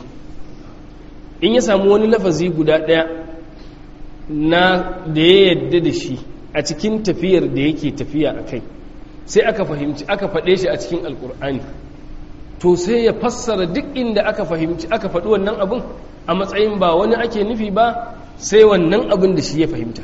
in ya samu wani lafazi guda daya na da ya yadda da shi a cikin tafiyar da yake tafiya a kai sai aka fahimci aka faɗe shi a cikin alkur'ani to sai ya fassara duk inda aka fahimci aka faɗi wannan abin a matsayin ba wani ake nufi ba sai wannan abin da shi ya fahimta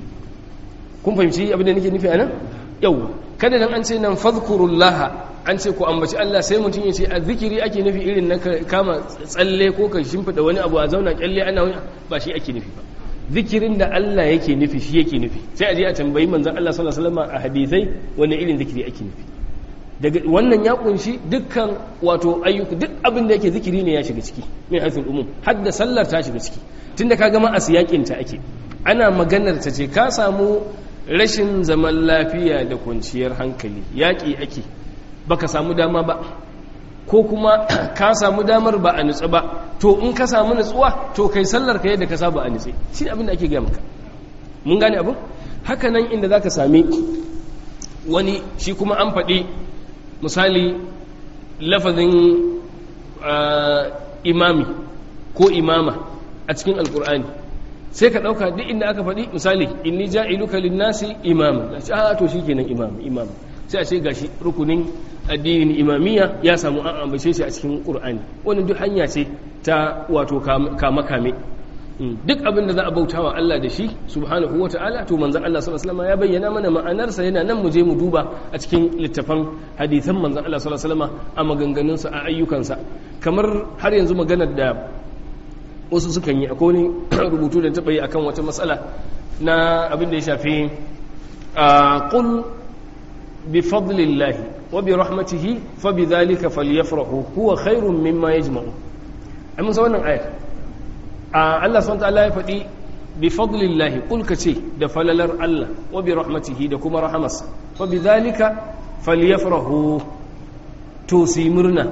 kun fahimci abin da nake nufi a nan yau kada dan an ce nan fadhkurullah an ce ku ambaci Allah sai mutum ya ce a zikiri ake nufi irin na kama tsalle ko ka shimfida wani abu a zauna kyalle ana wani ba shi ake nufi ba zikirin da Allah yake nufi shi yake nufi sai a je a tambayi manzon Allah sallallahu alaihi wasallam a hadisai wani irin zikiri ake nufi daga wannan ya kunshi dukkan wato ayyuka duk abin da yake zikiri ne ya shiga ciki min haifin umum har da sallar ta shiga ciki tunda ka gama a siyakin ta ake ana maganar ta ce ka samu rashin zaman lafiya da kwanciyar hankali yaƙi ake baka samu dama ba ko kuma ka samu damar ba a nutsu ba to in ka samu nutsuwa to kai sallar ka yadda ka saba a nutse shi abin da ake gaya maka mun gane abin haka nan inda za ka sami wani shi kuma an faɗi misali lafazin imami ko imama a cikin alkur'ani sai ka ɗauka duk inda aka faɗi misali inni ja'iluka linnasi imam a ce a to shikenan imam imam sai a ce gashi rukunin addinin imamiyya ya samu an ambace shi a cikin qur'ani wannan duk hanya ce ta wato kama kame duk abin da za a bautawa Allah da shi subhanahu wata'ala to manzon Allah sallallahu alaihi wasallam ya bayyana mana ma'anarsa yana nan mu je mu duba a cikin littafan hadisan manzon Allah sallallahu alaihi wasallam a maganganunsa a ayyukansa kamar har yanzu maganar da wasu sukan yi akwai wani rubutu da taɓa yi akan wata matsala na abin da ya shafi a qul bi fadlillahi wa bi rahmatihi fa bi dhalika falyafrahu huwa khairun mimma yajma'u ai mun san wannan ayar a Allah subhanahu ta'ala ya faɗi bi fadlillahi qul ka ce da falalar Allah wa bi rahmatihi da kuma rahamarsa fa bi dhalika falyafrahu to su yi murna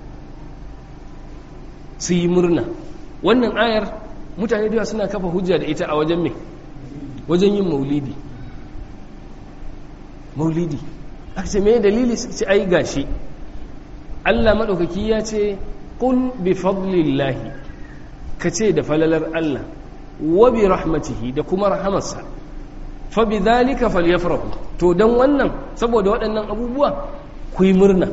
su yi murna wannan ayar mutane da suna kafa hujja da ita a wajen me wajen yin maulidi maulidi aka ce me dalili su ce ai gashi Allah maɗaukaki ya ce qul bi fadlillahi ka ce da falalar Allah wa bi rahmatihi da kuma rahamarsa fa bi dhalika falyafrahu to dan wannan saboda waɗannan abubuwa ku yi murna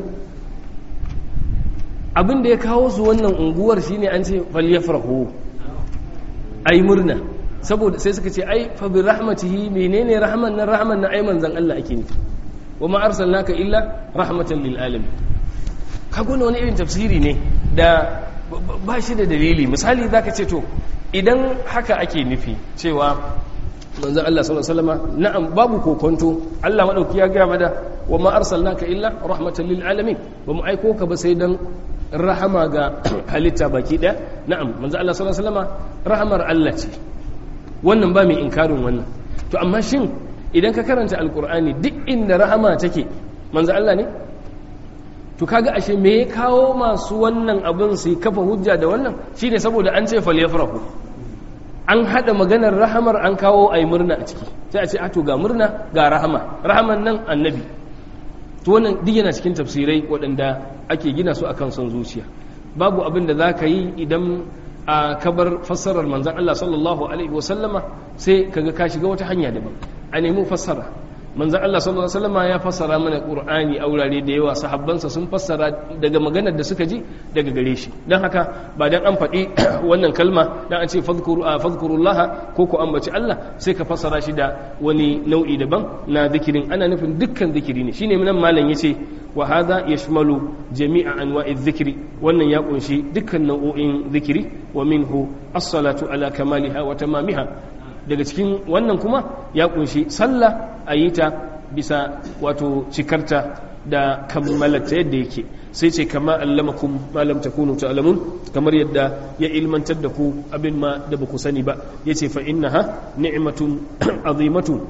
abin da ya kawo su wannan unguwar shine an ce falyafrahu ai murna saboda sai suka ce ai fa bi rahmatihi menene rahman nan rahman nan ai manzon Allah ake nufi wa ma arsalnaka illa rahmatan lil alamin kago wani irin tafsiri ne da ba shi da dalili misali zaka ce to idan haka ake nufi cewa manzon Allah sallallahu alaihi wasallam na'am babu kokonto Allah madauki ya ga mada wa ma arsalnaka illa rahmatan lil alamin ba mu aiko ka ba sai dan rahama ga halitta baki daya na'am manzo Allah sallallahu alaihi wasallam rahamar Allah ce wannan ba mai inkarin wannan to amma shin idan ka karanta alqur'ani duk inda rahama take manzo Allah ne to kaga ashe me ya kawo masu wannan abin su kafa hujja da wannan shine saboda an ce falyafrahu an hada maganar rahamar an kawo ayi murna a ciki sai a ce a to ga murna ga rahama rahaman nan annabi to wannan duk yana cikin tafsirai waɗanda ake gina su akan son zuciya babu abin da za ka yi idan a kabar fassarar manzan Allah sallallahu alaihi wasallama sai kaga ka shiga wata hanya daban a nemi fassara manzan Allah sallallahu alaihi wasallama ya fassara mana Qur'ani a wurare da yawa sahabbansa sun fassara daga maganar da suka ji daga gare shi dan haka ba dan an faɗi wannan kalma dan an ce fadhkuru fadhkurullah ko ku ambaci Allah sai ka fassara shi da wani nau'i daban na zikirin ana nufin dukkan zikiri ne shine nan malam yace wa hadha yashmalu jami'a anwa'i dhikri wannan ya kunshi dukkan nau'o'in zikiri wa minhu as-salatu ala kamaliha wa tamamiha daga cikin wannan kuma ya kunshi sallah a yi ta bisa wato cikarta da kammalata yadda yake sai ce kama allamakum malam takunu ta'lamun kamar yadda ya ilmantar da ku abin ma da baku sani ba yace fa innaha ni'matun azimatun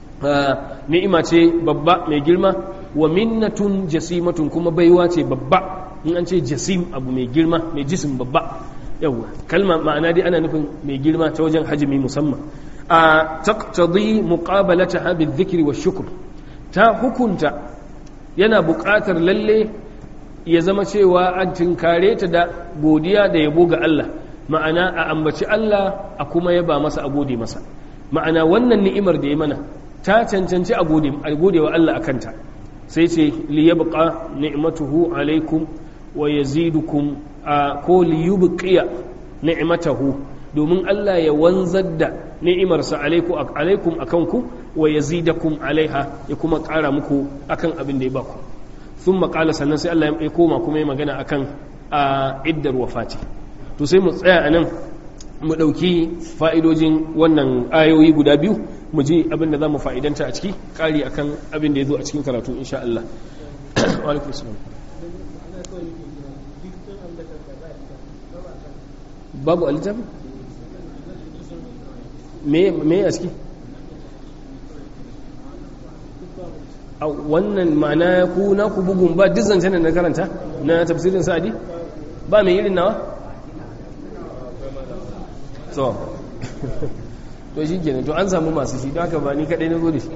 ni'ima ce babba mai girma wa minnatun jasimatun kuma baiwa ce babba in an ce jasim abu mai girma mai jisim babba yawa kalma ma'ana dai ana nufin mai girma ta wajen hajimi musamman a taqtadi muqabalataha bizikri wa shukr ta hukunta yana buƙatar lalle ya zama cewa an tinkare ta da godiya da yabo ga Allah ma'ana a ambaci Allah a kuma yaba masa a gode masa ma'ana wannan ni'imar da ya mana ta cancanci a gode wa Allah a kanta sai ce li yabqa ni'matuhu alaikum wa yazidukum ko li yubqiya ni'matahu domin Allah ya wanzar da ni'imarsa alaikum akan ku wa yazidakum alaiha ya kuma ƙara muku akan abin da ya baku sun maƙala sannan sai Allah ya koma kuma ya magana akan a iddar wafati to sai mu tsaya a nan mu ɗauki fa'idojin wannan ayoyi guda biyu mu ji abin da za mu fa'idanta a ciki ƙari akan abin da ya zo a cikin karatu insha Allah babu a littafi? me a ciki? a wannan ma'ana ku na ku bugun ba duk zancen da na karanta na tafsirin sa'adi ba mai irin nawa? so to shi kenan to an samu masu shi don haka ba ni kadai na zo da shi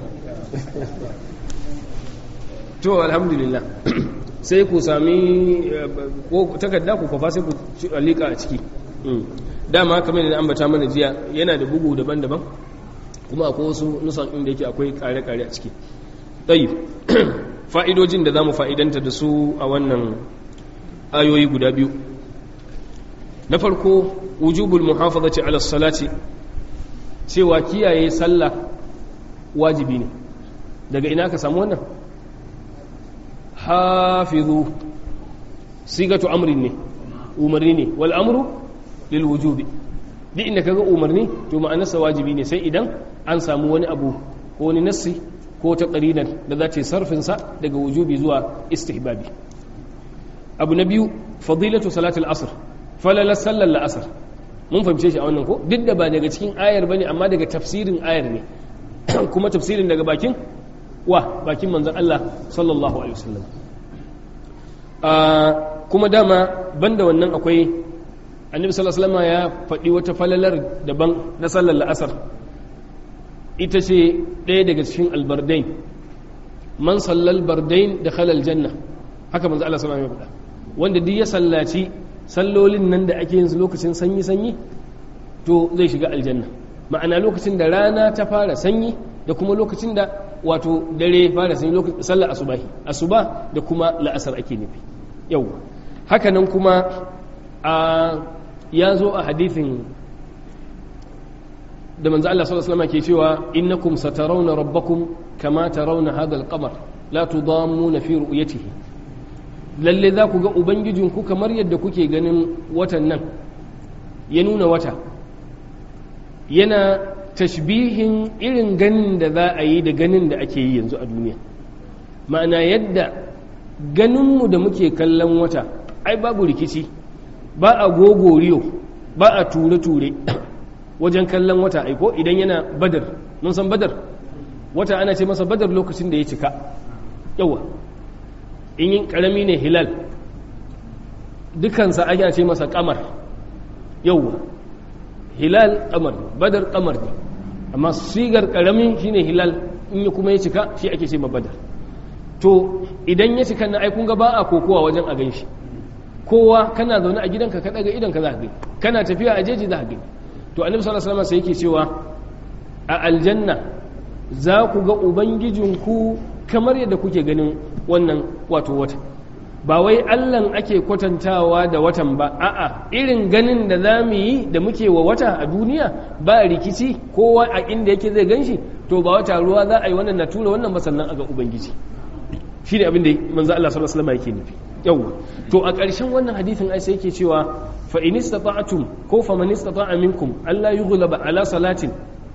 to alhamdulillah sai ku sami ko takarda ku kwafa sai ku alika a ciki dama kamar da ambata mana jiya yana da bugu daban-daban kuma akwai wasu nusan inda yake akwai kare-kare a ciki tsayi fa'idojin da za mu fa'idanta da su a wannan ayoyi guda biyu na farko wujubul muhafazati ala salati cewa kiyaye sallah wajibi ne daga ina ka samu wannan hafizu sigatu amrin ne umarni ne wal amru lil wujubi duk inda kaga umarni to ma'anarsa wajibi ne sai idan an samu wani abu ko wani nassi ko ta qarinan da za ta yi sarfin sa daga wujubi zuwa istihbabi abu na biyu fadilatu salatul asr falala sallar la'asar mun fahimce shi a wannan ko duk da ba daga cikin ayar bane amma daga tafsirin ayar ne kuma tafsirin daga bakin wa bakin manzon Allah sallallahu alaihi wasallam kuma dama banda wannan akwai annabi sallallahu alaihi wasallam ya faɗi wata falalar daban na sallar la'asar ita ce ɗaya daga cikin albardain man sallal bardain da khalal janna haka manzo Allah sallallahu alaihi wasallam ya faɗa wanda duk ya sallaci sallolin nan da ake yin su lokacin sanyi sanyi to zai shiga aljanna ma'ana lokacin da rana ta fara sanyi da kuma lokacin da wato dare fara sanyi lokacin sallar asubahi asuba da kuma la'asar ake nufi yau hakanan kuma a ya zo a hadithin da manzo Allah sallallahu alaihi wasallam ke cewa innakum satarawna rabbakum kama tarawna hadha al-qamar la tudammuna fi ru'yatihi lalle za ku ga ubangijinku kamar yadda kuke ganin watan nan ya nuna wata yana tashbihin irin ganin da za a yi da ganin da ake yi yanzu a duniya ma'ana yadda ganinmu da muke kallon wata ai babu rikici ba a gogoriyo ba a ture-ture wajen kallon wata aiko idan yana badar mun san badar wata ana ce masa badar lokacin da ya cika yawa in yin karami ne hilal dukansa ana ce masa kamar yawa hilal kamar badar kamar ne amma sigar karami shine hilal in yi kuma ya cika shi ake ce ma badar to idan ya cika na aikun ga ba a kokowa wajen a ganshi kowa kana zaune a gidanka ka daga idanka za ka gani kana tafiya a jeji za ka gani to annabi sallallahu alaihi wasallam sai yake cewa a aljanna za ku ga ubangijinku kamar yadda kuke ganin wannan wato wata ba wai allan ake kwatantawa da watan ba a'a irin ganin da za mu yi da muke wa wata a duniya ba rikici kowa a inda yake zai ganshi to ba wata ruwa za a yi wannan na tura wannan ba sannan a ga ubangiji shi ne abin da manzo Allah sallallahu alaihi wasallam yake nufi yawa to a ƙarshen wannan hadithin ai sai yake cewa fa in istata'tum ko fa man istata'a minkum alla yughlaba ala salatin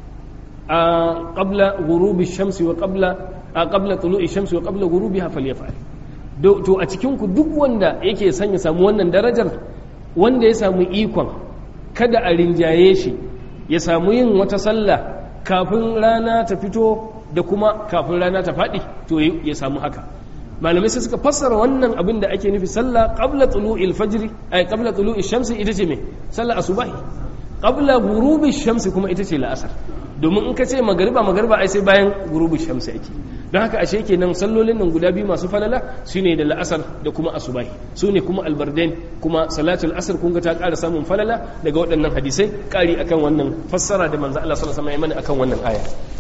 a qabla ghurubi shamsi wa qabla a qabla tulu'i shamsi wa qabla ghurubiha falyaf'al to a cikin ku duk wanda yake son ya samu wannan darajar wanda ya samu ikon kada a rinjaye shi ya samu yin wata sallah kafin rana ta fito da kuma kafin rana ta faɗi to ya samu haka malamai sai suka fassara wannan abin da ake nufi sallah qabla tulu'il fajr ay qabla tulu'i shamsi ita ce me sallah asubahi qabla ghurubi shamsi kuma ita ce la'asar domin in ka ce magariba magariba ai sai bayan ghurubi shamsi ake don haka ashe kenan sallolin nan guda biyu masu falala shine da la'asar da kuma asubahi su ne kuma albardain kuma salatul asr kun ga ta ƙara samun falala daga waɗannan hadisai ƙari akan wannan fassara da manzo Allah sallallahu alaihi wasallam ya mana akan wannan aya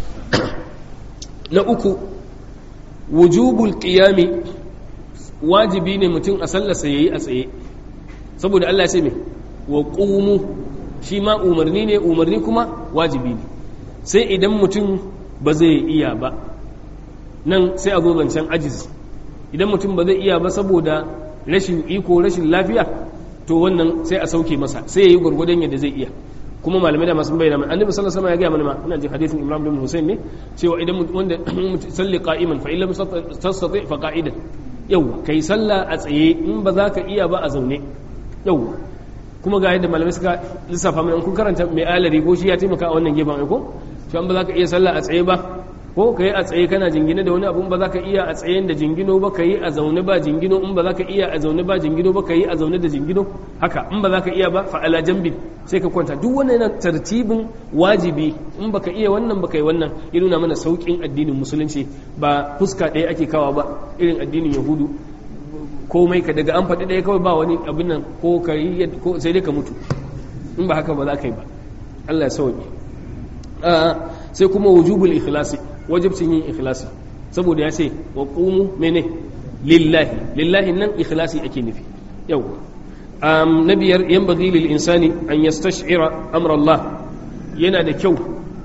na uku wujubul qiyami wajibi ne mutum a sallarsa yayi a tsaye saboda Allah ya ce me wa qumu shi ma umarni ne umarni kuma wajibi ne sai idan mutum ba zai iya ba nan sai a zo zancen ajiz idan mutum ba zai iya ba saboda rashin iko rashin lafiya to wannan sai a sauke masa sai ya yi gwargwadon yadda zai iya kuma malamai da masu bayyana mai annabi sallallahu alaihi wasallam ya gaya mana ma ina jin hadisin imran bin husayn ne cewa idan wanda salli qa'iman fa illam tastati fa qa'idan yawa kai sallah a tsaye in ba za ka iya ba a zaune yawa kuma ga yadda malamai suka lissafa mana kun karanta mai alari ko shi ya taimaka a wannan gefen ko to an ba za ka iya sallah a tsaye ba ko ka yi a tsaye kana jingine da wani abun ba za ka iya a tsayen da jingino ba ka yi a zaune ba jingino in ba za ka iya a zaune ba jingino ba ka yi a zaune da jingino haka in ba za ka iya ba fa'ala jambin sai ka kwanta duk wannan yana tartibin wajibi in ba ka iya wannan ba ka yi wannan ya nuna mana sauƙin addinin musulunci ba fuska ɗaya ake kawa ba irin addinin yahudu komai ka daga an faɗi ɗaya kawai ba wani abin nan ko ka yi sai dai ka mutu in ba haka ba za ka yi ba Allah ya sauke sai kuma wujubul ikhlasi wajibcin yin ikhlasi saboda ya ce wa qumu mene lillahi lillahi nan ikhlasi ake nufi yau na biyar yan bagi lil insani an yastash'ira amra Allah yana da kyau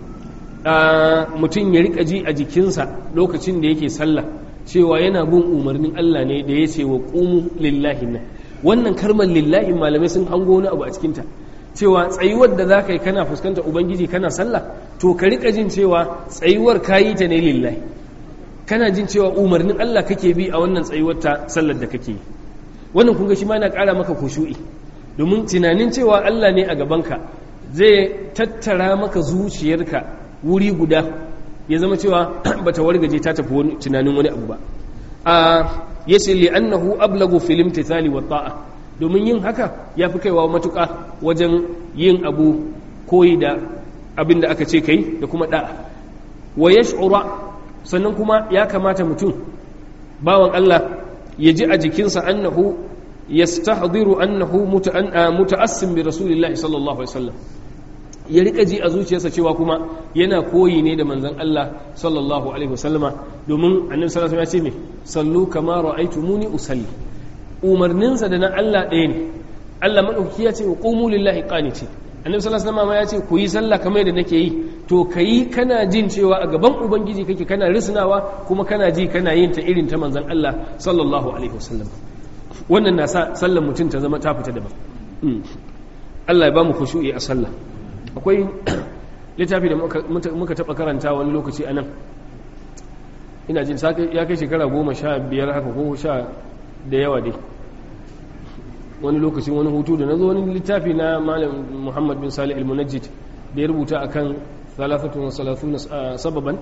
mutum ya rika ji a jikinsa lokacin da yake sallah cewa yana bin umarnin Allah ne da ya ce wa qumu lillahi nan wannan karmar lillahi malamai sun hango wani abu a cikinta cewa tsayuwar da za ka yi kana fuskanta ubangiji kana sallah to ka rika jin cewa tsayuwar kayi ta ne lillahi kana jin cewa umarnin Allah kake bi a wannan tsayuwar ta sallar da kake yi wannan kun ga shi ma yana ƙara maka kushu'i domin tunanin cewa Allah ne a gabanka zai tattara maka zuciyarka wuri guda ya zama cewa bata wargaje ta tafi wani tunanin wani abu ba a yace li annahu ablagu fil imtithali wa ta'a domin yin haka ya fi kaiwa matuƙa wajen yin abu koyi da abin da aka ce kai da kuma da'a wa yash'ura sannan kuma ya kamata mutum bawan Allah ya ji a jikinsa annahu yastahdiru annahu muta'assim bi rasulillahi sallallahu alaihi wasallam ya rika ji a zuciyarsa cewa kuma yana koyi ne da manzon Allah sallallahu alaihi wasallama domin annabi sallallahu alaihi wasallam ya ce me sallu kama ra'aytumuni usalli umarninsa da na Allah ɗaya ne Allah madauki ya ce wa qumu lillahi qaniti annabi sallallahu alaihi wasallam ya ce ku yi sallah kamar yadda nake yi to kayi kana jin cewa a gaban ubangiji kake kana risnawa kuma kana ji kana yin ta irin ta manzon Allah sallallahu alaihi wasallam wannan na sa sallar mutum ta zama ta fita daban Allah ya ba mu khushu'i a sallah akwai littafi da muka taɓa karanta wani lokaci a nan ina jin ya kai shekara goma sha biyar haka ko sha da yawa dai wani lokacin wani hutu da na zo wani littafi na malam muhammad bin salih al-munajjid da ya rubuta a kan salafatun sababan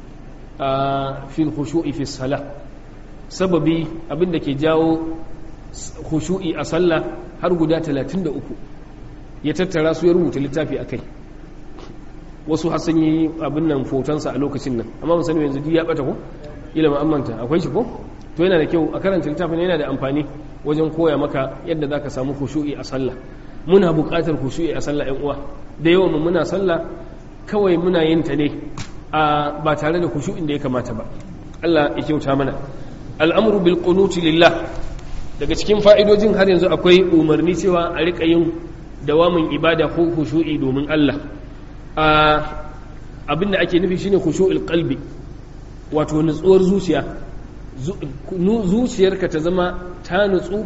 a fil khushu'i fi sala sababi abinda ke jawo khushu'i a sallah har guda 33 ya tattara su ya rubuta littafi a kai wasu hassan yi abin nan fotonsa a lokacin nan amma mun sani yanzu ya bata ko ila ma'amanta akwai shi ko to yana da kyau a karanta littafin yana da amfani wajen koya maka yadda za ka samu khushu'i a sallah muna buƙatar khushu'i a sallah 'yan uwa da yawan muna sallah kawai muna yin ta ne a ba tare da khushu'in da ya kamata ba Allah ya kyauta mana al'amru bil qunuti lillah daga cikin fa'idojin har yanzu akwai umarni cewa a riƙa yin dawamin ibada ko khushu'i domin Allah abinda ake nufi shine khushu'ul qalbi wato nutsuwar zuciya zuciyarka ta zama ta nutsu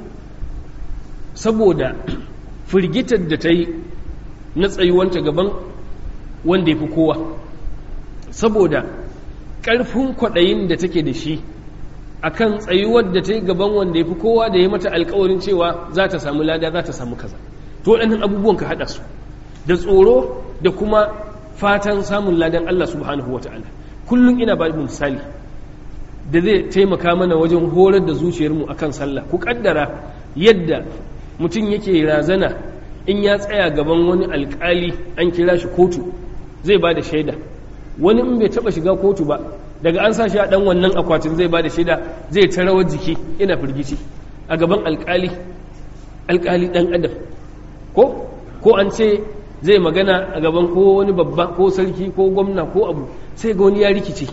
saboda firgitar da ta yi na tsayuwanta gaban wanda ya fi kowa saboda ƙarfin kwaɗayin da take da shi akan tsayuwar da ta yi gaban wanda ya fi kowa da ya mata alkawarin cewa za ta samu lada za ta samu kaza to waɗannan abubuwan ka haɗa su da tsoro da kuma fatan samun ladan Allah subhanahu wa ta'ala kullum ina ba misali da zai taimaka mana wajen horar da zuciyarmu akan sallah ku kaddara yadda mutum yake razana in ya tsaya gaban wani alkali an kira shi kotu zai ba da shaida wani in bai taba shiga kotu ba daga an sa shi a dan wannan akwatin zai ba da shaida zai ta rawar jiki ina firgici a gaban alkali alkali dan adam ko ko an ce zai magana a gaban ko wani babba ko sarki ko gwamna ko abu sai ga wani ya rikice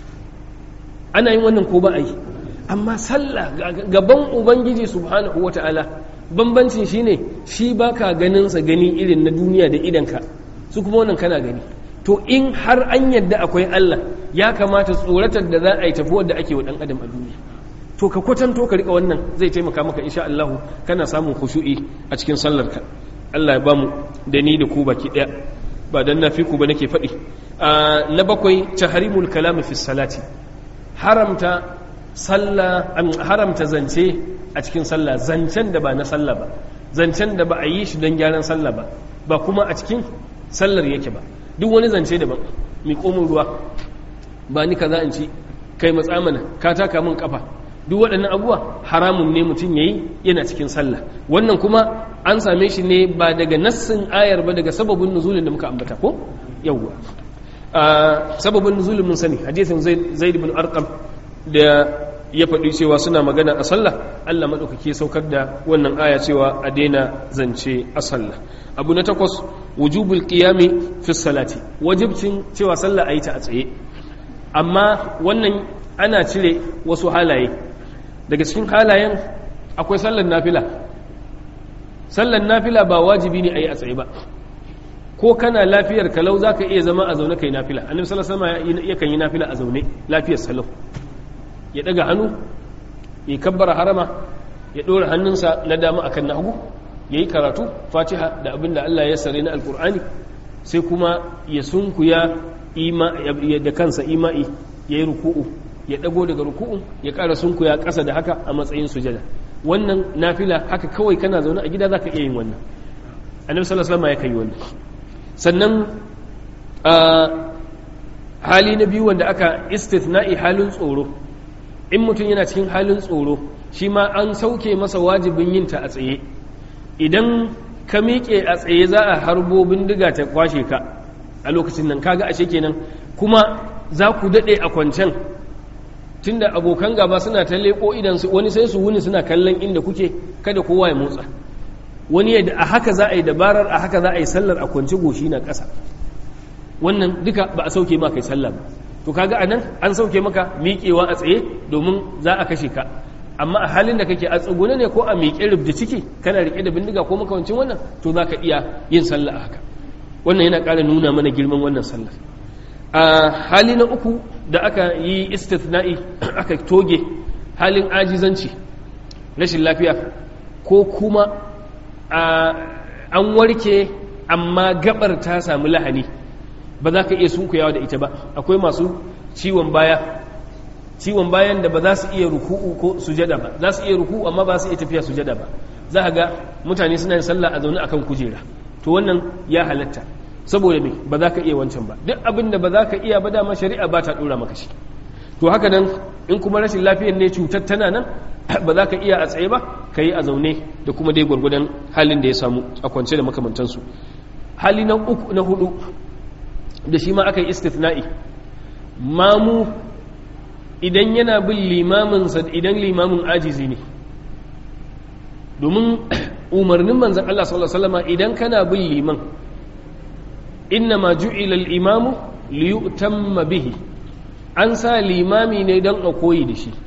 ana yin wannan ko ba a yi amma sallah gaban ubangiji subhanahu wata'ala bambancin shine shi baka ganin sa gani irin na duniya da idanka su kuma wannan kana gani to in har an yadda akwai Allah ya kamata tsoratar da za a yi tafi da ake wa dan adam a duniya to ka kwatanto ka rika wannan zai taimaka maka insha Allah kana samun khushu'i a cikin sallarka Allah ya bamu da ni da ku baki daya ba dan na fi ku ba nake faɗi na bakwai tahrimul kalami fi salati haramta sallah haramta zance a cikin sallah zancen da ba na sallah ba zancen da ba a yi shi don gyaran sallah ba ba kuma a cikin sallar yake ba duk wani zance daban mi komin ruwa ba ni kaza in ci kai matsa mana ka taka min kafa duk waɗannan abubuwa haramun ne mutum yayi yana cikin sallah wannan kuma an same shi ne ba daga nassin ayar ba daga sababin nuzulin da muka ambata ko yawwa sababin nuzulin mun sani hadisin zaid ibn arqam da ya faɗi cewa suna magana a sallah Allah maɗaukaki saukar da wannan aya cewa a daina zance a sallah abu na takwas wujubul qiyami fi salati wajibcin cewa sallah a yi ta a tsaye amma wannan ana cire wasu halaye daga cikin halayen akwai sallar nafila sallar nafila ba wajibi ne a yi a tsaye ba ko kana lafiyar kalau za ka iya zama a zaune kai nafila annabi sallallahu alaihi wasallam yakan yi nafila a zaune lafiyar salau ya daga hannu ya kabbara harama ya dora hannunsa na dama akan na hagu ya yi karatu fatiha da abin da Allah ya sare na alkur'ani sai kuma ya sunkuya da kansa ima'i ya yi ruku'u ya dago daga ruku'u ya ƙara sunkuya ƙasa da haka a matsayin sujada wannan nafila haka kawai kana zaune a gida zaka iya yin wannan annabi sallallahu alaihi wasallam ya kai wannan sannan hali na biyu wanda aka istithna'i halin tsoro in mutum yana cikin halin tsoro shi ma an sauke masa wajibin yin ta a tsaye idan ka miƙe a tsaye za a harbo bindiga ta kwashe ka a lokacin nan kaga ashe kenan kuma za ku daɗe a kwancen tunda abokan gaba suna ta leƙo idan wani sai su wuni suna kallon inda kuke kada kowa ya motsa wani yadda a haka za a yi dabarar a haka za a yi sallar a kwanci goshi na ƙasa wannan duka ba a sauke maka sallah ba to kaga anan an sauke maka miƙewa a tsaye domin za a kashe ka amma a halin da kake a tsugune ne ko a miƙe rubda ciki kana riƙe da bindiga ko makawancin wannan to za ka iya yin sallah a haka wannan yana ƙara nuna mana girman wannan sallar a hali na uku da aka yi istithna'i aka toge halin ajizanci rashin lafiya ko kuma an warke amma gabar ta samu lahani ba za ka iya sunkuyawa da ita ba akwai masu ciwon baya ciwon bayan da ba za su iya ruku'u ko sujada ba za su iya ruku'u amma ba su iya tafiya sujada ba za ka ga mutane suna yin sallah a zaune akan kujera to wannan ya halatta saboda me ba za ka iya wancan ba duk abin da ba za ka iya ba dama shari'a ba ta dora maka shi to haka nan in kuma rashin lafiyar ne cutar tana nan ba za ka iya a tsaye ba ka yi a zaune da kuma dai gwargwadon halin da ya samu a kwance da makamantansu hali na uku na hudu da shi ma aka yi istithna'i mamu idan yana bin limaminsa idan limamin ajizi ne domin umarnin manzan Allah sallallahu Alaihi wasallama idan kana bin liman inna ma ju'ila al-imamu li yu'tamma bihi an sa limami ne don a koyi da shi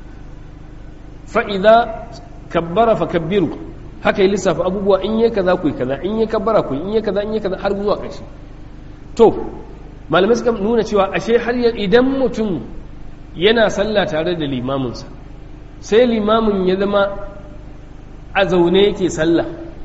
fa idza kabbara fa kabbiru haka yi lissafa abubuwa in yi kaza ku yi kaza in yi kabbara ku in yi kaza in yi kaza har zuwa ƙarshe to malamai suka nuna cewa ashe har idan mutum yana sallah tare da limaminsa sai limamin ya zama a zaune yake sallah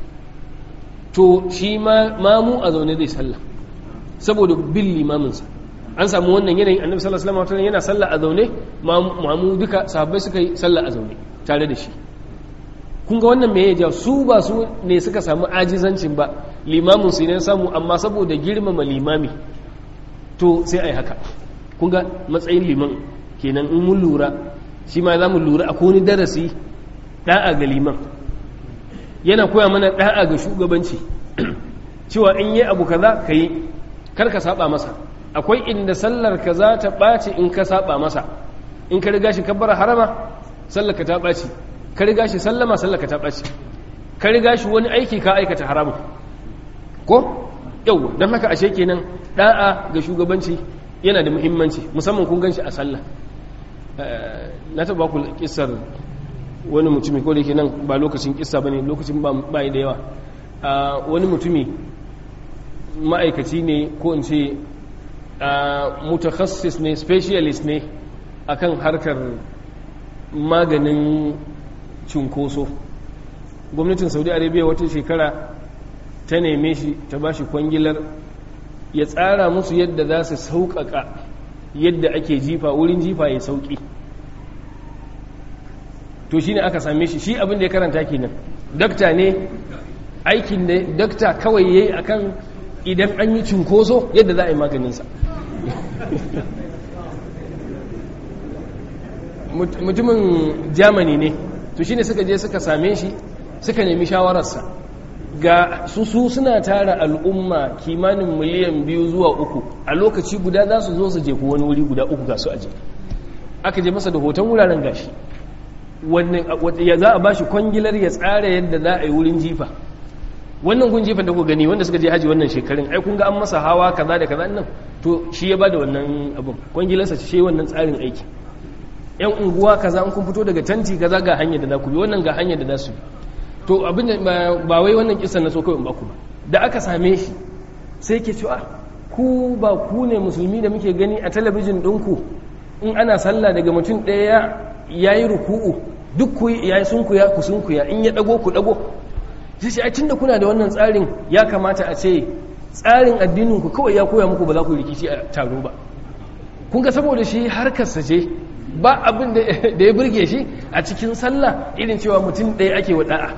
to shi mamu a zaune zai sallah saboda bin limaminsa an samu wannan yanayin annabi sallallahu alaihi wasallam yana sallah a zaune mamu duka sahabbai suka yi sallah a zaune tare da shi kun ga wannan me ya ja su ba su ne suka samu ajizancin ba limamin su ne samu amma saboda girmama limami to sai ai haka kun ga matsayin liman kenan in mun lura shi ma za mu lura a wani darasi da'a ga liman yana koya mana da'a ga shugabanci cewa in yi abu kaza ka yi kar ka saba masa akwai inda sallar ka za ta ɓaci in ka saba masa in ka riga shi kabbara harama sallar ka ta ɓaci ka riga shi sallama sallar ka ta ɓaci ka riga shi wani aiki ka aikata haramu ko yau don haka ashe kenan da'a ga shugabanci yana da muhimmanci musamman kun gan shi a sallah na taɓa ku kisar wani mutumi ko da ke nan ba lokacin kissa ba ne lokacin ba da yawa wani mutumi ma'aikaci ne ko in ce mutakhassis ne specialist ne akan harkar maganin cunkoso gwamnatin saudi arabia wata shekara ta neme shi ta ba shi kwangilar ya tsara musu yadda za su sauƙaƙa yadda ake jifa wurin jifa ya sauƙi to shi ne aka same shi shi abin da ya karanta kenan dakta ne aikin da dakta kawai ya yi akan idan an yi cunkoso yadda za a yi maganinsa mutumin germany ne to shine suka je suka same shi suka nemi shawararsa ga su su suna tara al'umma kimanin miliyan biyu zuwa uku a lokaci guda za su zo su je wani wuri guda uku ga su aje aka je masa da hoton wuraren gashi wannan ya za a ba shi kwangilar ya tsara yadda za a yi wurin jifa wannan gun jifan da ku gani wanda suka je haji wannan shekarun ai kun ga an masa hawa kaza da kaza nan to shi ya bada wannan abun kwangilarsa shi wannan tsarin aiki yan unguwa kaza an kun fito daga tanti kaza ga hanyar da za ku bi wannan ga hanyar da za su bi to abin da ba wai wannan kisan na so kawai in ba ku ba da aka same shi sai ke cewa ku ba ku ne musulmi da muke gani a talabijin ɗinku in ana sallah daga mutum ɗaya ya yi ruku'u duk ku ya yi sunkuya ku sunkuya in ya ɗago ku ɗago sai ce ai tunda kuna da wannan tsarin ya kamata a ce tsarin addinin ku kawai ya koya muku ba za ku rikici a taro ba kun ga saboda shi harkarsa ce ba abin da ya burge shi a cikin sallah irin cewa mutum ɗaya ake wa da'a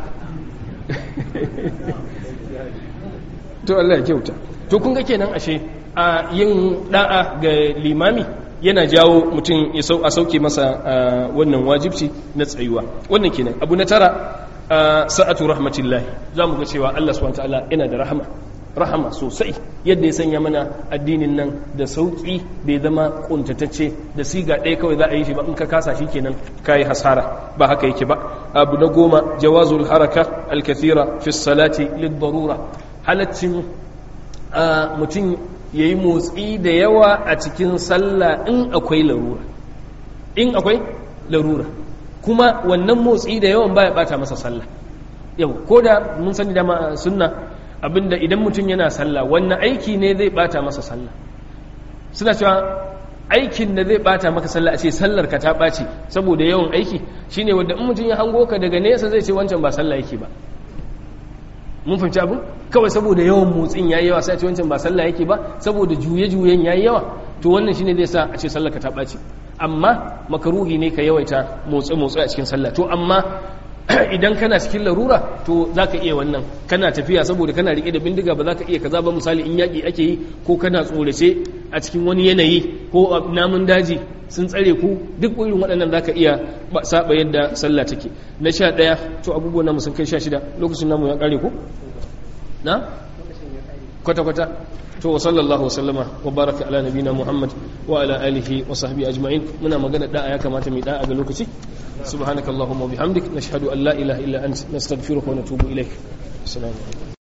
to Allah ya kyauta to kun ga kenan ashe a yin da'a ga limami yana jawo mutum ya sau a sauke masa wannan wajibci na tsayuwa wannan kenan abu na tara sa'atu rahmatillahi za mu ga cewa Allah subhanahu ta'ala yana da rahama rahama sosai yadda ya sanya mana addinin nan da sauki bai zama kuntatacce da siga ɗaya kawai za a yi shi ba in ka kasa shi kenan ka yi hasara ba haka yake ba abu na goma jawazul haraka alkathira fi salati lid darura halaccin mutum ya yi motsi da yawa a cikin sallah in akwai larura in akwai larura kuma wannan motsi da yawan baya bata masa sallah yau ko da mun sani dama sunna abinda idan mutum yana sallah wannan aiki ne zai bata masa sallah suna cewa aikin da zai bata maka sallah a ce sallar ka ta ɓaci saboda yawan aiki shine wanda in mutum ya hango ka daga nesa zai ce wancan ba sallah yake ba mun fahimci abu kawai saboda yawan motsin yayi yawa sai a ce wancan ba sallah yake ba saboda juye-juyen yayi yawa to wannan shine zai sa a ce sallar ka ta ɓaci amma makaruhi ne ka yawaita motsi-motsi a cikin sallah to amma idan kana cikin larura to za ka iya wannan kana tafiya saboda kana rike da bindiga ba za ka iya kaza ba misali in yaƙi ake yi ko kana tsorace a cikin wani yanayi ko namun daji sun tsare ku duk irin waɗannan za ka iya saba yadda sallah take na sha ɗaya to abubuwan namu sun kai sha shida lokacin namu ya ƙare ku na kwata-kwata to wa sallallahu wasallama wa baraka ala nabina muhammad wa ala alihi wa sahbihi ajma'in muna magana da'a ya kamata mu da'a ga lokaci subhanakallahumma wa bihamdik nashhadu an la ilaha illa anta nastaghfiruka wa natubu ilaik assalamu alaikum